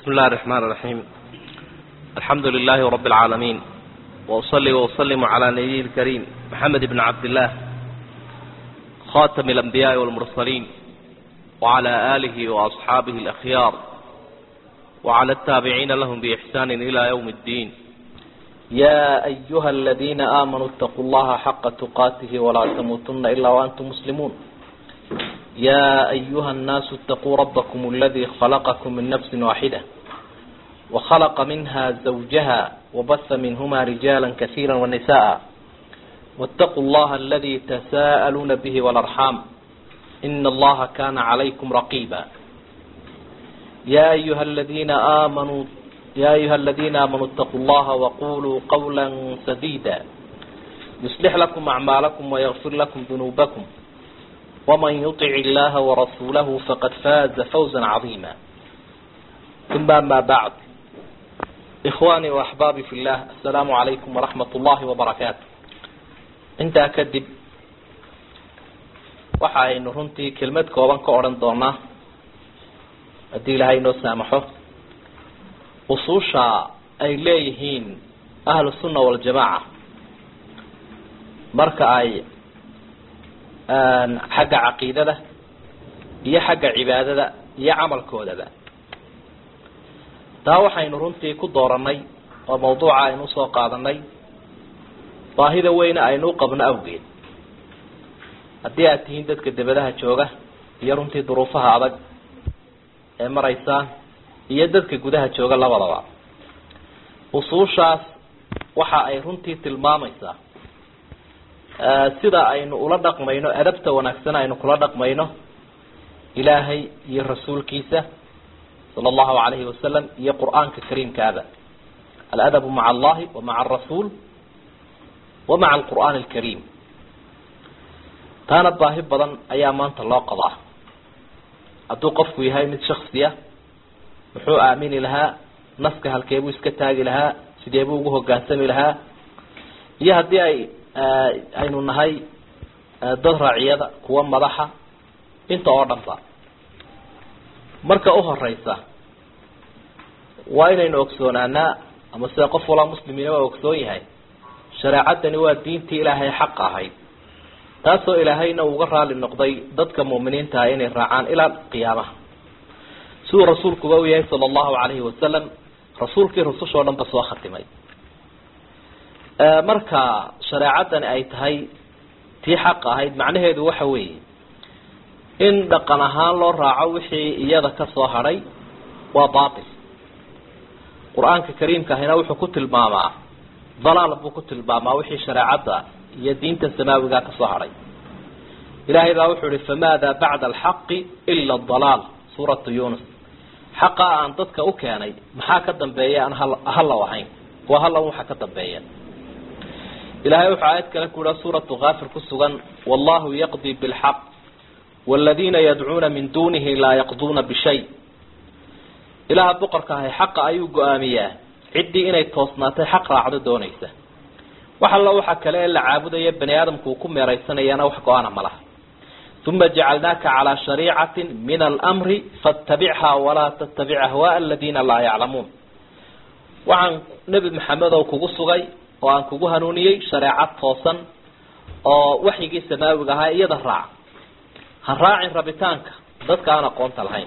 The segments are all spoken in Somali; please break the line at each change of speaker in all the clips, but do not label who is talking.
بسم الله الرحمن الرحيم الحمد لله رب العالمين وأصلي وأسلم على نبي الكريم محمد بن عبد الله خاتم الأنبياء والمرسلين وعلى آله وأصحابه الأخيار وعلى التابعين لهم بإحسان إلى يوم الدين
يا أيها الذين آمنوا اتقوا الله حق تقاته ولا تموتن إلا وأنتم مسلمون يا أيها الناس اتقوا ربكم الذي خلقكم من نفس واحدة وخلق منها زوجها وبث منهما رجالا كثيرا ونساء واتقوا الله الذي تساءلون به والأرحام إن الله كان عليكم رقيبا يا أيها الذين آمنوا يا أيها الذين آمنوا اتقوا الله وقولوا قولا سديدا يصلح لكم أعمالكم ويغفر لكم ذنوبكم ومن يطع الله ورسوله فقد فاز فوزا عظيما ثم ما بعد إخواني وأحبابي في الله السلام عليكم ورحمة الله وبركاته intaa kadib waxa aynu runtii kelmad kooban ka odhan doonaa haddii ilaahay inoo saamaxo usuusha ay leeyihiin ahlu sunna waljamaaca marka ay xagga caqiidada iyo xagga cibaadada iyo camalkoodaba taa waxaynu runtii ku dooranay oo mawduuca aynu usoo qaadanay baahida weyne aynu u qabno awgeed haddii aad tihiin dadka debadaha jooga iyo runtii duruufaha adag ee maraysaan iyo dadka gudaha jooga labadaba usuushaas waxa ay runtii tilmaamaysaa sida aynu ula dhaqmayno adabta wanaagsan aynu kula dhaqmayno ilaahay iyo rasuulkiisa sala allahu alayhi wasalam iyo qur-aanka kariimkaaba aladabu maca allahi wa maca arasuul wa maca alqur'aan alkariim taana baahi badan ayaa maanta loo qabaa hadduu qofku yahay mid shaksiya muxuu aamini lahaa naska halkeebuu iska taagi lahaa sideebuu ugu hogaansami lahaa iyo haddii ay aynu nahay dad raaciyada kuwa madaxa inta oo dhan ba marka uhoreysa waa inaynu ogsoonaanaa ama sida qof walaa muslimiina waa ogsoon yahay shareecadani waa diintii ilaahay xaq ahayd taasoo ilaahayna uga raali noqday dadka mu'miniintaha inay raacaan ilaa qiyaamaha siduu rasuulkuba u yahay sala allahu calayhi wasalam rasuulkii rusushoo dhan ba soo khatimay marka shareecadani ay tahay tii xaq ahayd macnaheedu waxa weeye in dhaqan ahaan loo raaco wixii iyada ka soo hadhay waa baatil qur-aanka kariimka ahina wuxuu ku tilmaamaa dalaal buu ku tilmaamaa wixii shareecadda iyo diinta samaawiga ka soo hadhay ilaahay baa wuxuu ihi famaada bacda alxaqi ila dalaal suuratu yunus xaqa aan dadka u keenay maxaa ka dambeeya aan halaw ahayn waa halaw waxa ka dambeeya ilahay wuxuu aayad kale ku yiha suuratu kaafir ku sugan wallahu yaqdi bilxaq wاladina yadcuuna min dunihi laa yaqduuna bishay ilaha boqorka ahay xaqa ayuu go-aamiyaa ciddii inay toosnaatay xaq raacdo doonaysa wax alla waxa kale ee la caabudaya bani aadamku uu ku meeraysanayana wax go-aana ma laha uma jacalnaaka calaa shariicati min almri faاtabichaa walaa tattabic ahwaء aladina laa yaclamuun waxaan nebi maxamedow kugu sugay oo aan kugu hanuuniyey shareecad toosan oo waxyigii samaawiga ahaa iyada raac ha raacin rabitaanka dadka aan aqoonta lahayn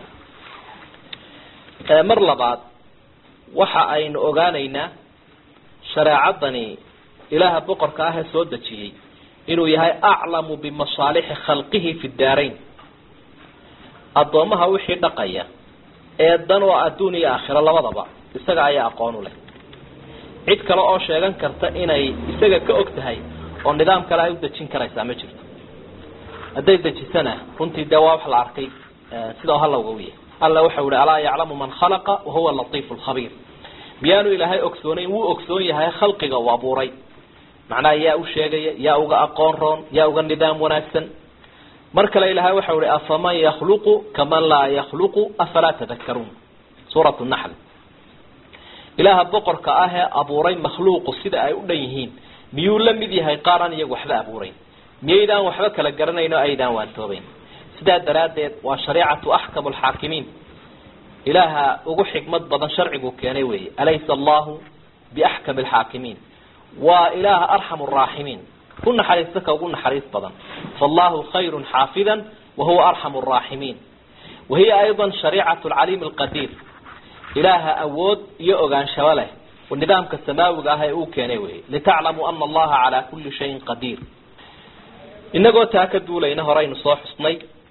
mar labaad waxa aynu ogaanaynaa shareecadani ilaaha boqorka ah ee soo dejiyey inuu yahay aclamu bimasaalixi khalqihi fi daarayn addoomaha wixii dhaqaya ee dan oo adduun iyo aakhiro labadaba isaga ayaa aqoon u leh cid kale oo sheegan karta inay isaga ka og tahay oo nidaam kale ay u dejin karaysaa ma jirto hadday dejisana runtii dee waa wax la arkay sidao halowga u yahay alla waxau ihi alaa yaclamu man khalaqa wahuwa latiifu lkhabiir miyaanu ilaahay ogsoonayn wuu ogsoon yahay khalqiga uu abuuray macnaha yaa u sheegaya yaa uga aqoon roon yaa uga nidaam wanaagsan mar kale ilaahay waxau ihi afaman yakhluqu kaman laa yakhluqu afalaa tadakaruun suuratu naxl ilaaha boqorka ah ee abuuray makhluuqu sida ay u dhan yihiin miyuu la mid yahay qaar aan iyagu waxba abuurayn miyaydaan waxba kala garanayn oo aydaan waantoobeyn sidaa daraaddeed waa shareecatu axkamu alxaakimiin ilaaha ugu xikmad badan sharcigu keenay weeye alaysa allahu biaxkami alxaakimiin waa ilaaha arxam araaximiin ku naxariista ka ugu naxariis badan faallahu khayru xaafidan wahuwa arxam araaximiin wahiya ayضa shariicat lcaliim alqadiir ilaaha awood iyo ogaanshabo leh nidaamka samaawiga ah ee uu keenay wey litaclamuu ana allaha calaa kuli shayin qadiir inagoo taa ka duulayna horeynu soo xusnay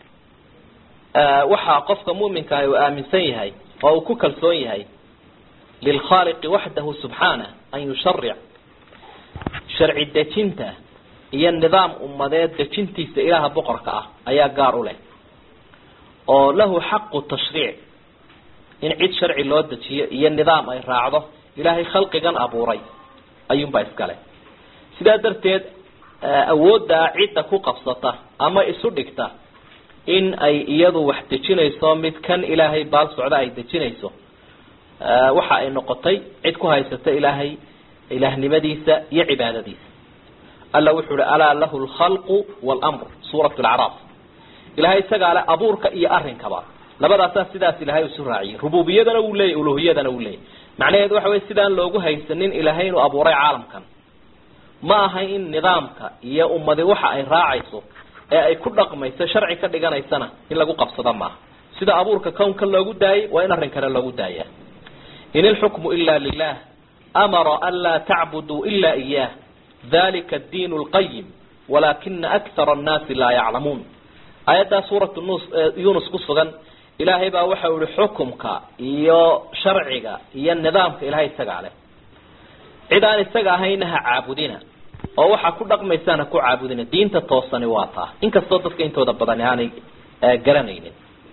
waxaa qofka muminka ah uu aaminsan yahay oo uu ku kalsoon yahay lilkhaaliqi waxdahu subxaanah an yusharic sharci dejinta iyo nidaam ummadeed dejintiisa ilaaha boqorka ah ayaa gaar u leh oo lahu xaqu tashriic in cid sharci loo dejiyo iyo nidaam ay raacdo ilaahay khalqigan abuuray ayuunbaa iskale sidaa darteed awooddaa cidda ku qabsata ama isu dhigta in ay iyadu wax dejinayso mid kan ilaahay baal socda ay dejinayso waxa ay noqotay cid ku haysata ilaahay ilaahnimadiisa iyo cibaadadiisa alla wuxuu uhi alaa lahu lkhalqu wlmr suurat lacraaf ilahay isagaa le abuurka iyo arrinkaba labadaasaa sidaas ilahay isu raaciyay rububiyadana wuu leeyay uluhiyadana wuu leeyay macnaheedu waxa wey sidaan loogu haysanin ilaahay inuu abuuray caalamkan ma aha in nidaamka iyo ummadi waxa ay raacayso ee ay ku dhaqmayso sharci ka dhiganaysana in lagu qabsado maaha sida abuurka kownka loogu daayay waa in arrin kale loogu daaya in ilxukmu ila lilah amara an laa tacbuduu ila iyah dalika addiin lqayim walakina akthara annaasi laa yaclamuun aayaddaa suuratu nus yunus ku sugan ilaahay baa waxa ihi xukumka iyo sharciga iyo nidaamka ilahay isagaa leh cid aan isaga ahayna ha caabudina oo waxaa ku dhaqmaysaan ha ku caabudina diinta toosani waa taa inkastoo dadka intooda badani aanay garanaynin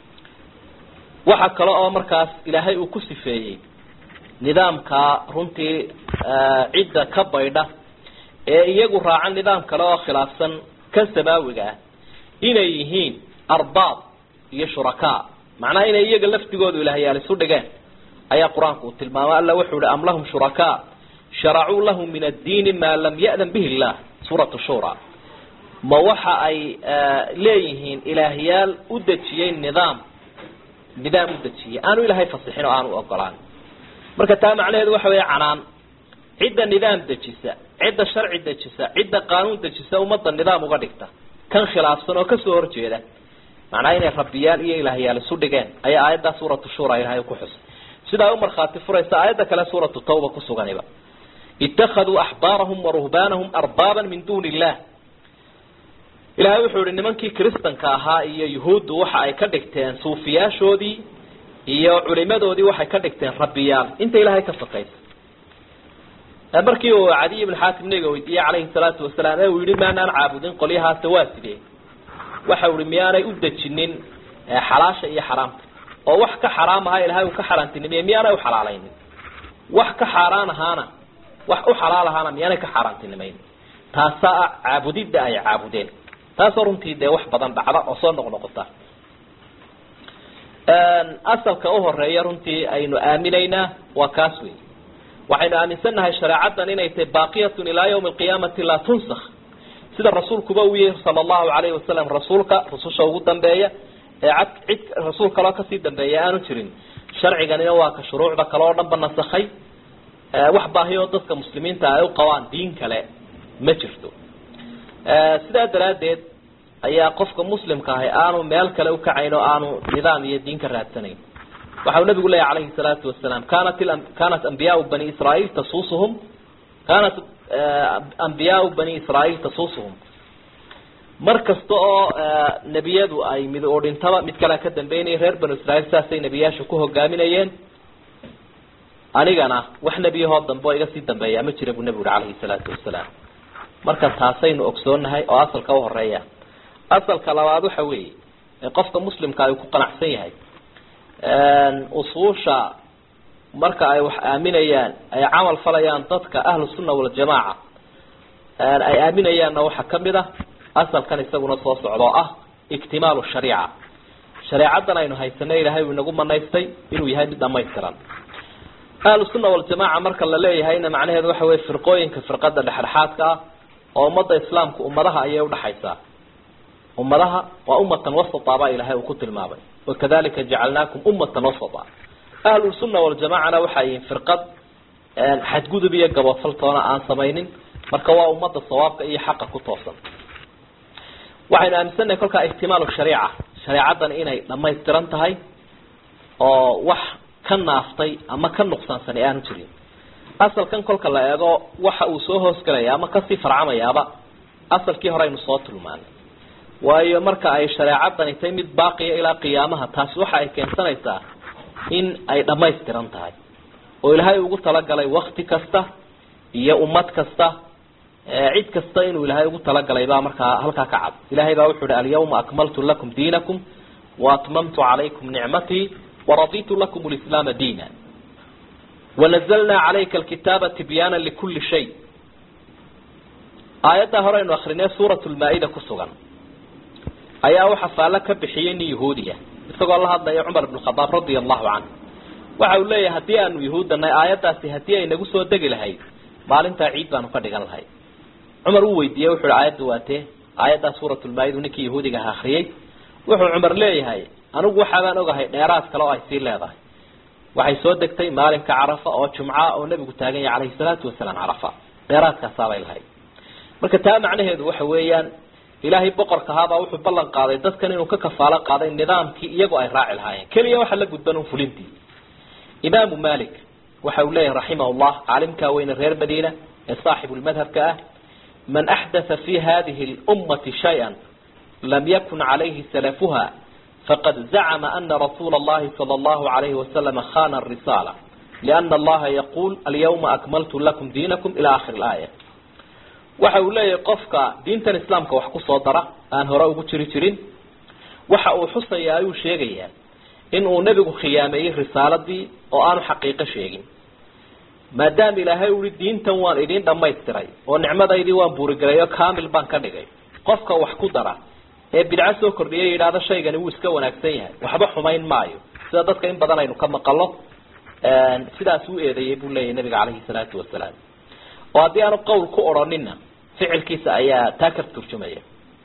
waxa kale oo markaas ilaahay uu ku sifeeyey nidaamka runtii cidda ka baydha ee iyagu raaca nidaam kale oo khilaafsan kan samaawiga ah inay yihiin arbaab iyo shurakaa macnaha inay iyaga laftigoodu ilaahyaal isu dhigeen ayaa qur-aanku uu tilmaamay alla wuxuu ihi am lahum shurakaa sharacuu lahu min addiini maa lam ya'dan bihi illah suuratu shura ma waxa ay leeyihiin ilaahyaal u dejiyey nidaam nidaam u dejiyey aanu ilaahay fasixin oo aanu ogolaan marka taa macnaheedu waxa weeye canaan cidda nidaam dejisa cidda sharci dejisa cidda qaanuun dejisa ummadda nidaam uga dhigta kan khilaafsan oo kasoo horjeeda macnaha inay rabbiyaal iyo ilaahyaal isu dhigeen ayaa aayaddaa suuratu shura ilahay ku xusay sidaa u markhaati furaysa aayadda kale suuratu tawba ku suganiba ittakhaduu axbaarahum wa ruhbaanahum arbaaban min duuni illah ilahay wuxuu yihi nimankii kristanka ahaa iyo yuhuuddu waxa ay ka dhigteen suufiyaashoodii iyo culimadoodii waxay ka dhigteen rabbiyaal inta ilahay ka fakaysa markii uu cadiy ibn xaakim nabiga weydiiyey calayhi salaatu wasalaam ee uu yihi maanaan caabudin qolyahaase waa sidee waxa uhi miyaanay u dejinin xalaasha iyo xaraamta oo wax ka xaraam ahaa ilahay uu ka xaaraantinimeye miyaanay uxalaalaynin wax ka xaaraan ahaana wax u xalaal ahaana miyaanay ka xaaraantinimayn taasaa ah caabudidda ay caabudeen taasoo runtii dee wax badan dhacda oo soo noqnoqota asalka uhoreeya runtii aynu aaminaynaa waa kaas wey waxaynu aaminsannahay shareecaddan inay tahay baaqiyatun ilaa yawmi alqiyaamati laa tunsak sida rasuulkuba uu yihi sala allahu alayhi wasalam rasuulka rususha ugu dambeeya ee cad cid rasuul kaloo kasii dambeeya aanu jirin sharciganina waa ka shuruucda kale oo dhan ba nasakhay wax baahiyoo dadka muslimiinta ay u qabaan diin kale ma jirto sidaa daraaddeed ayaa qofka muslimka ahi aanu meel kale ukacayn oo aanu nidaam iyo diin ka raadsanayn waxa uu nabigu leeyahy calayhi salaatu wasalaam kanat kanat ambiyaau bani israaiil tasuusuhum kanat ambiyaau bani israaiil tasuusuhum mar kasta oo nebiyadu ay mid oo dhintaba mid kalea ka dambeynaya reer banu israiil saasay nebiyaasha ku hogaaminayeen anigana wax nebiyahoo dambe oo iga sii dambeeya ma jira buu nebigu uhi calayhi salaatu wasalaam marka taasaynu ogsoonahay oo asalka uhoreeya asalka labaad waxa weeye ee qofka muslimka ay ku qanacsan yahay usuusha marka ay wax aaminayaan ay camal falayaan dadka ahlu sunna waljamaaca ay aaminayaanna waxaa kamid ah asalkan isaguna soo socda oo ah iktimaalu shariica shareecaddan aynu haysanay ilahay uu inagu manaystay inuu yahay mid dhamaystiran ahlu sunna waljamaaca marka la leeyahayna macnaheedu waxa weye firqooyinka firqada dhexdhexaadka ah oo ummadda islaamka ummadaha ayay udhaxaysaa ummadaha waa ummatan wasata baa ilahay uu ku tilmaamay wakadalika jacalnaakum ummatan wasata ahlusunna waljamacana waxay yihiin firqad xadgudub iyo gabofaltoona aan samaynin marka waa ummadda sawaabka iyo xaqa ku toosan waxaynu aaminsannahay kolkaa ihtimaalu shariica shareecadan inay dhamaystiran tahay oo wax ka naaftay ama ka nuqsaansan aanu jirin asalkan kolka la eego waxa uu soo hoosgelaya ama kasii farcamayaaba asalkii hore aynu soo tilmaanay waayo marka ay shareecadani tahay mid baaqiya ilaa qiyaamaha taasi waxa ay keensanaysaa in ay dhamaystiran tahay oo ilaahay ugu talagalay wakti kasta iyo ummad kasta cid kasta inuu ilaahay ugu talagalay baa markaa halkaa ka cad ilahay baa wuxu uhi alyawma akmaltu lakum diinakum waatmamtu calaykum nicmatii waraditu lakum lislaama diina wanazalnaa calayka alkitaaba tibyaana likuli shay aayaddaa hore aynu akrinay suurat lmaa-ida ku sugan ayaa waxa faallo ka bixiyay nin yahuudiya isagoo la hadlaya cumar ibn khadaab radia allahu canhu waxa uu leeyahay haddii aanu yahuuddanay aayaddaasi haddii ay nagu soo degi lahayd maalintaa ciid baanu ka dhigan lahay cumar uu weydiiyey wuxu uhi aayadda waatee aayaddaa suuratulmaa-ida ninkii yahuudiga aha akriyey wuxuu cumar leeyahay anigu waxaabaan ogahay dheeraad kale oo ay sii leedahay waxay soo degtay maalinka carafa oo jumca oo nebigu taagan yahay calayhi salaatu wasalaam carafa dheeraadkaasaabay lahayd marka taa macnaheedu waxa weeyaan ilaahay boqorka ahaabaa wuxuu ballan qaaday dadkan inuu ka kafaalo qaaday nidaamkii iyagu ay raaci lahaayeen keliya waxa la gudban un fulintii imaamu malik waxa uu leeyahay raximahullah caalimkaa weyne reer madiina ee saaxibu lmadhabka ah man axdatha fi hadihi lummati shay-an lam yakun calayhi salafuha faqad zacma ana rasuula allahi sala allahu alayhi wasalama khana risala liana allaha yaquul alyawma akmaltu lakum diinakum ila akhiri laaya waxa uu leeyahay qofka diintan islaamka wax kusoo dara aan hore ugu jiri jirin waxa uu xusaya ayuu sheegayaa in uu nebigu khiyaameeyey risaaladii oo aanu xaqiiqo sheegin maadaama ilaahay ui diintan waan idin dhamaystiray oo nicmadaydii waan buurigelay oo kamil baan ka dhigay qofka wax ku dara ee bidco soo kordhiya yidhaahdo shaygani wuu iska wanaagsan yahay waxba xumayn maayo sida dadka in badan aynu ka maqalo sidaas u eedeeyey buu leeyahy nabiga caleyhi salaatu wasalaam oo haddii aanu qowl ku odhanina ficilkiisa ayaa taa ka turjumaya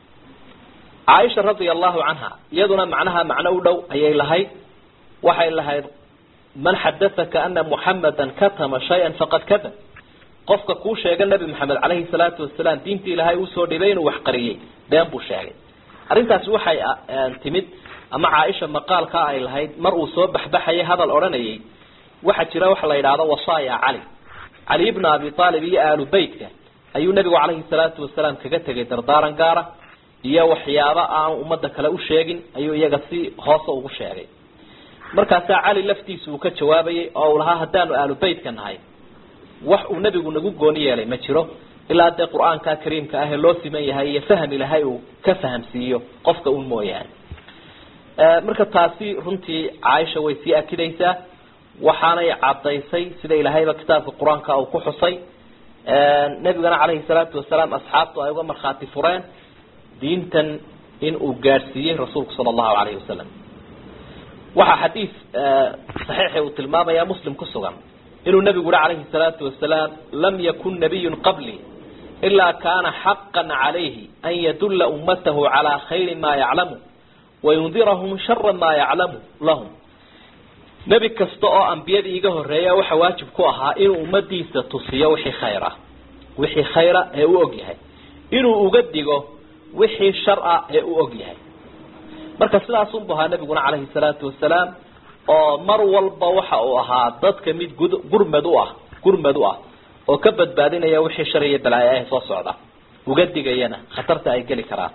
caaisha radia allahu canha iyaduna macnaha macno u dhow ayay lahayd waxay lahayd man xadathaka ana muxamadan katama shay-an faqad kadab qofka kuu sheega nebi maxamed caleyhi salaatu wasalaam diintii ilaahay usoo dhibay inuu wax qariyey been buu sheegay arrintaasi waxay timid ama caaisha maqaalkaa ay lahayd mar uu soo baxbaxayay hadal odhanayay waxaa jira waxa la yidhaahdo wasaaya cali cali ibna abi aalib iyo aalu beytka ayuu nebigu caleyhi salaatu wasalaam kaga tegay dardaaran gaara iyo waxyaabo aan ummadda kale u sheegin ayuu iyaga si hoose ugu sheegay markaasaa cali laftiisa uu ka jawaabayay oo uu lahaa haddaanu aalu beytka nahay wax uu nebigu nagu gooni yeelay ma jiro ilaa dee qur-aanka kariimka ah ee loo siman yahay iyo faham ilahay uu ka fahamsiiyo qofka un mooyaane marka taasi runtii caaisha way sii akidaysaa waxaanay cadaysay sida ilaahayba kitaabka qur-aanka uu ku xusay nebigana caleyhi salaatu wasalaam asxaabtu ay uga markhaati fureen diintan in uu gaadhsiiyey rasuulku sala allahu alayhi wasalam waxaa xadiis saxiixi uu tilmaamaya muslim ku sugan inuu nebigu uhi calayhi salaatu wasalaam lam yakun nabiyun qablii ilaa kaana xaqan calayhi an yadulla ummatahu calaa khayri maa yaclamu wayundirahum shara maa yaclamu lahum nebi kasta oo ambiyadii iga horeeya waxa waajib ku ahaa inuu ummadiisa tusiyo wixii khayra wixii khayra ee u og yahay inuu uga digo wixii shar-a ee u og yahay marka sidaasunbu ahaa nebiguna calayhi salaatu wasalaam oo mar walba waxa uu ahaa dadka mid gud gurmad u ah gurmad u ah oo ka badbaadinaya wixii shar iyo balaayo ah soo socda uga digayana khatarta ay geli karaan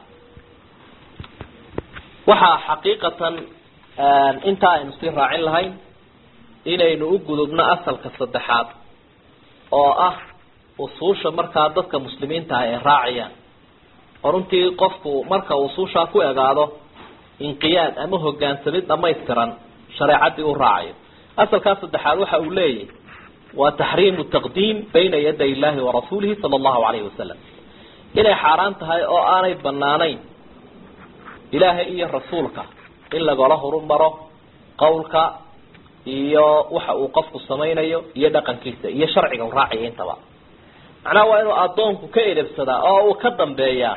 waxaa xaqiiqatan intaa aynu sii raacin lahayn inaynu u gudubno asalka saddexaad oo ah usuusha markaa dadka muslimiinta ah ay raacayaan oo runtii qofku marka usuushaa ku egaado inqiyaad ama hogaansamid dhamaystiran shareecadii u raacayo asalkaa saddexaad waxa uu leeyahy waa taxriimu taqdiim bayna yaday illahi warasuulihi sala allahu alayhi wasalam inay xaaraan tahay oo aanay banaanayn ilaahay iyo rasuulka in lagala horumaro qawlka iyo waxa uu qofku samaynayo iyo dhaqankiisa iyo sharciga u raacaya intaba macnaha waa inuu addoonku ka edebsadaa oo uu ka dambeeyaa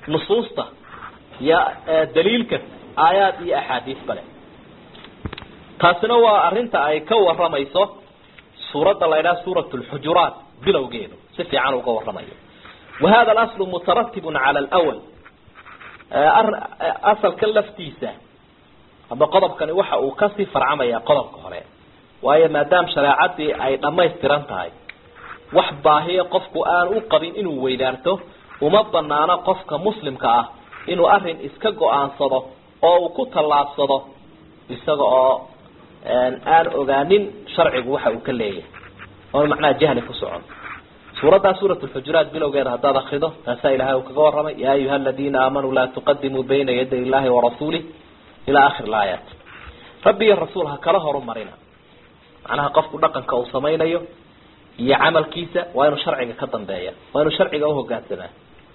nusuusta iyo daliilka aayaad iyo axaadiis bale taasina waa arrinta ay ka waramayso suuradda la ydhaha suurat lxujuraat bilowgeedu si fiican uga waramayo wa hada alaslu mutaratibun cala alwal asalkan laftiisa ama qodobkani waxa uu kasii farcamaya qodobka hore waayo maadaam shareecadii ay dhammaystiran tahay wax baahiya qofku aan u qabin inuu weydaarto uma banaano qofka muslimka ah inuu arin iska go-aansado oo uu ku tallaabsado isaga oo aan ogaanin sharcigu waxa uu ka leeyahay oon macnaha jahli ku socon suuraddaa suurat lxujuraat bilowgeeda haddaad akrido taasaa ilahay uu kaga warramay yaa ayuha aladiina aamanuu laa tuqadimuu bayna yaday illahi warasuulih ilaa akhir laayaat rabbi iyo rasuul ha kala horumarina macnaha qofku dhaqanka uu samaynayo iyo camalkiisa waa inuu sharciga ka dambeeya waa inuu sharciga uhogaansamaa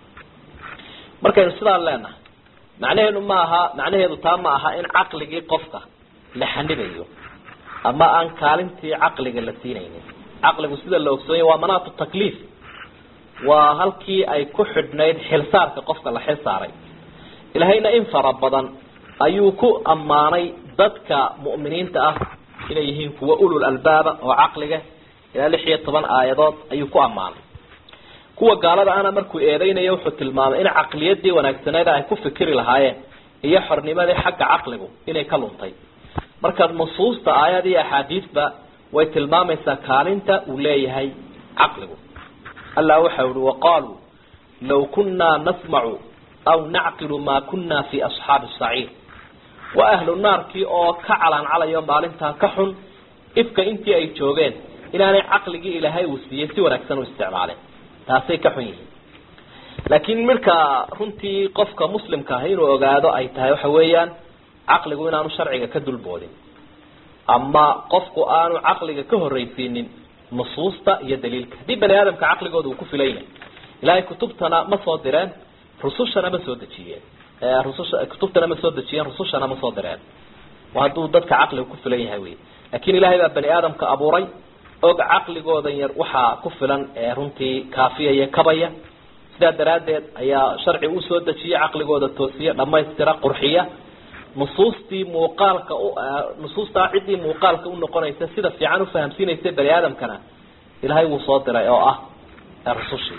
markaynu sidaan leenahay macnaheedu ma aha macnaheedu taa ma aha in caqligii qofka la xanibayo ama aan kaalintii caqliga la siinaynin caqligu sida la ogsoonaya waa manaatu takliif waa halkii ay ku xidhnayd xilsaarka qofka la xil saaray ilahayna in fara badan ayuu ku ammaanay dadka mu'miniinta ah inay yihiin kuwa ulul albaaba oo caqliga ilaa lix iyo toban aayadood ayuu ku ammaanay kuwa gaalada ana markuu eedeynayo wuxuu tilmaamay in caqliyadii wanaagsaneed ay ku fikiri lahaayeen iyo xornimadii xagga caqligu inay ka luntay marka nusuusta aayad iyo axaadiisba way tilmaamaysaa kaalinta uu leeyahay caqligu allah waxa uhi waqaaluu law kunaa nasmacu aw nacqilu maa kuna fi asxaabi saciir waa ahlu naarkii oo ka calaancalayo maalintaa ka xun ifka intii ay joogeen inaanay caqligii ilaahay uu siiyey si wanaagsan u isticmaaleen taasay ka xun yihiin laakiin marka runtii qofka muslimka ah inuu ogaado ay tahay waxa weeyaan caqligu inaanu sharciga ka dulboodin ama qofku aanu caqliga ka horreysiinin nusuusta iyo daliilka haddii bani aadamka caqligooda uu ku filan yahay ilaahay kutubtana ma soo direen rusushana ma soo dejiyeen rususha kutubtana ma soo dejiyeen rusushana ma soo direen waa hadduu dadka caqliga ku filan yahay wey laakiin ilaahay baa bani aadamka abuuray og caqligoodan yar waxaa ku filan ee runtii kaafiyaya kabaya sidaa daraaddeed ayaa sharci usoo dejiyay caqligooda toosiya dhamaystira qurxiya nusuustii muuqaalka u nusuustaa ciddii muuqaalka unoqonaysa sida fiican ufahamsiinaysa bani aadamkana ilaahay wuu soo diray oo ah rusushii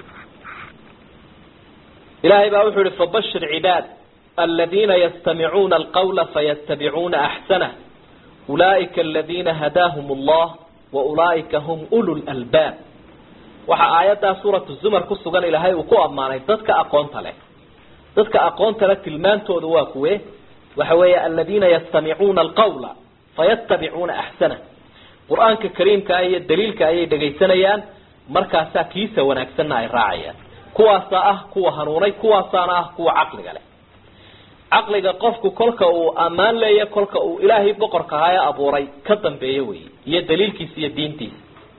ilahay baa wuxuu yihi fabashir cibaad aladiina yastamicuuna alqawla fayatabicuuna axsanah ulaa'ika aladina hadaahum allah wa ulaa'ika hum ulu lalbaab waxaa aayaddaa suuratu zumar ku sugan ilaahay uu ku ammaanay dadka aqoonta leh dadka aqoonta leh tilmaantooda waa kuwe waxa weeye aladiina yastamicuuna alqawla fayatabicuuna axsanah qur-aanka kariimka iyo daliilka ayay dhegaysanayaan markaasaa kiisa wanaagsanna ay raacayaan kuwaasaa ah kuwa hanuunay kuwaasaana ah kuwa caqliga leh caqliga qofku kolka uu ammaan leeya kolka uu ilaahay boqorka ahaa ee abuuray ka dambeeyo wey iyo daliilkiisa iyo diintiisa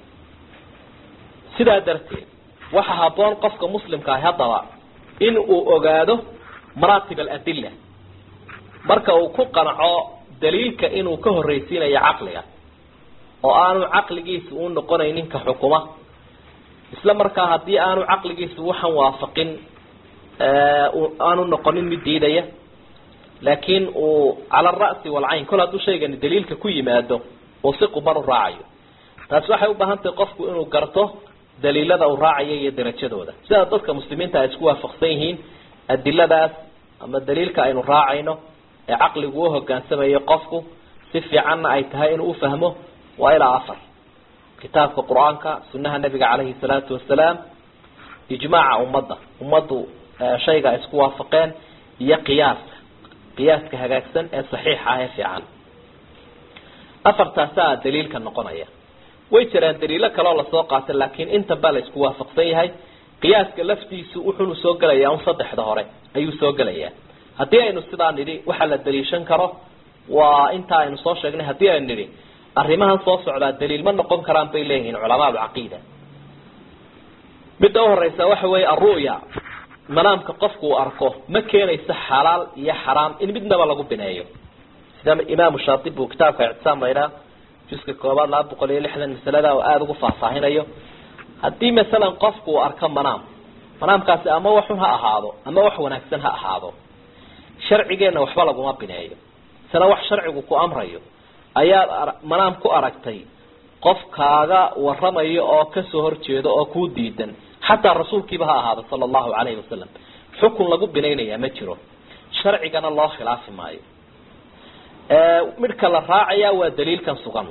sidaa darteed waxa haboon qofka muslimka ahi haddaba in uu ogaado maraatib aladilla marka uu ku qanco daliilka inuu ka horreysiinayo caqliga oo aanu caqligiisa u noqonaynin ka xukuma isla markaa haddii aanu caqligiisa waxan waafaqin aanu noqonin mid diidaya laakiin uu cala alra'si walcayn kol hadduu shaygani daliilka ku yimaado uu si quban u raacayo taasi waxay u baahan tahay qofku inuu garto daliilada uu raacayo iyo darajadooda sida dadka muslimiinta ay isku waafaqsan yihiin adiladaas ama daliilka aynu raacayno ee caqligu u hogaansamayo qofku si fiicanna ay tahay inuu ufahmo waa ilaa afar kitaabka qur-aanka sunaha nabiga caleyhi salaatu wasalaam ijmaaca ummadda ummaddu shayga ay isku waafaqeen iyo qiyaaska qiyaaska hagaagsan ee saxiixa ah ee fiican afartaasaa daliilka noqonaya way jiraan daliilo kaleoo lasoo qaatay laakiin intan baa la isku waafaqsan yahay qiyaaska laftiisu wuxuunu soo gelayaa un saddexda hore ayuu soo gelayaa haddii aynu sidaa nidhi waxaa la daliishan karo waa intaa aynu soo sheegnay haddii aynu nidhi arrimahan soo socdaa daliil ma noqon karaan bay leeyihiin culamaa alcaqiida midda uhoreysa waxa weeye alru'ya manaamka qofku uu arko ma keenayso xalaal iyo xaraam in midnaba lagu bineeyo sida imaamu shaatib uu kitaabka ictisaam laydhaa juska koobaad laba boqol iyo lixdan masalada oo aada ugu faahfaahinayo haddii masalan qofku uu arko manaam manaamkaasi ama waxun ha ahaado ama wax wanaagsan ha ahaado sharcigeenna waxba laguma bineeyo isna wax sharcigu ku amrayo ayaad manaam ku aragtay qof kaaga waramayo oo kasoo horjeedo oo kuu diidan xataa rasuulkiiba ha ahaado sala allahu calayhi wasalam xukun lagu binaynayaa ma jiro sharcigana loo khilaafi maayo midhka la raacaya waa daliilkan sugan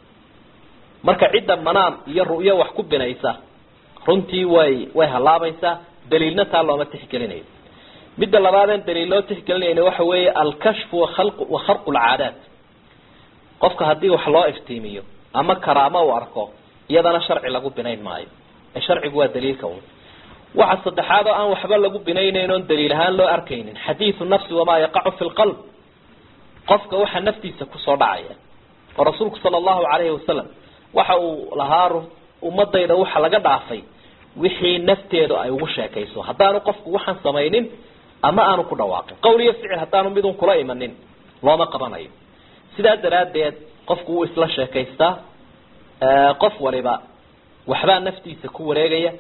marka cidda manaam iyo ru'yo wax ku binaysa runtii way way halaabaysaa daliilna taa looma tixgelinayo midda labaadeen daliil loo tixgelinayna waxa weeye alkashfu waal wa kharqu lcaadaat qofka haddii wax loo iftiimiyo ama karaamo uu arko iyadana sharci lagu binayn maayo ee sharcigu waa daliilka un waxa saddexaad oo aan waxba lagu binaynayn oon daliil ahaan loo arkaynin xadiidu nafsi wamaa yaqacu fi lqalb qofka waxa naftiisa kusoo dhacaya oo rasuulku sala allahu calayhi wasalam waxa uu lahaa ummadayda waxa laga dhaafay wixii nafteedu ay ugu sheekayso haddaanu qofku waxaan samaynin ama aanu ku dhawaaqin qowl iyo ficil haddaanu midun kula imanin looma qabanayo sidaa daraaddeed qofku wuu isla sheekaystaa qof waliba waxbaa naftiisa ku wareegaya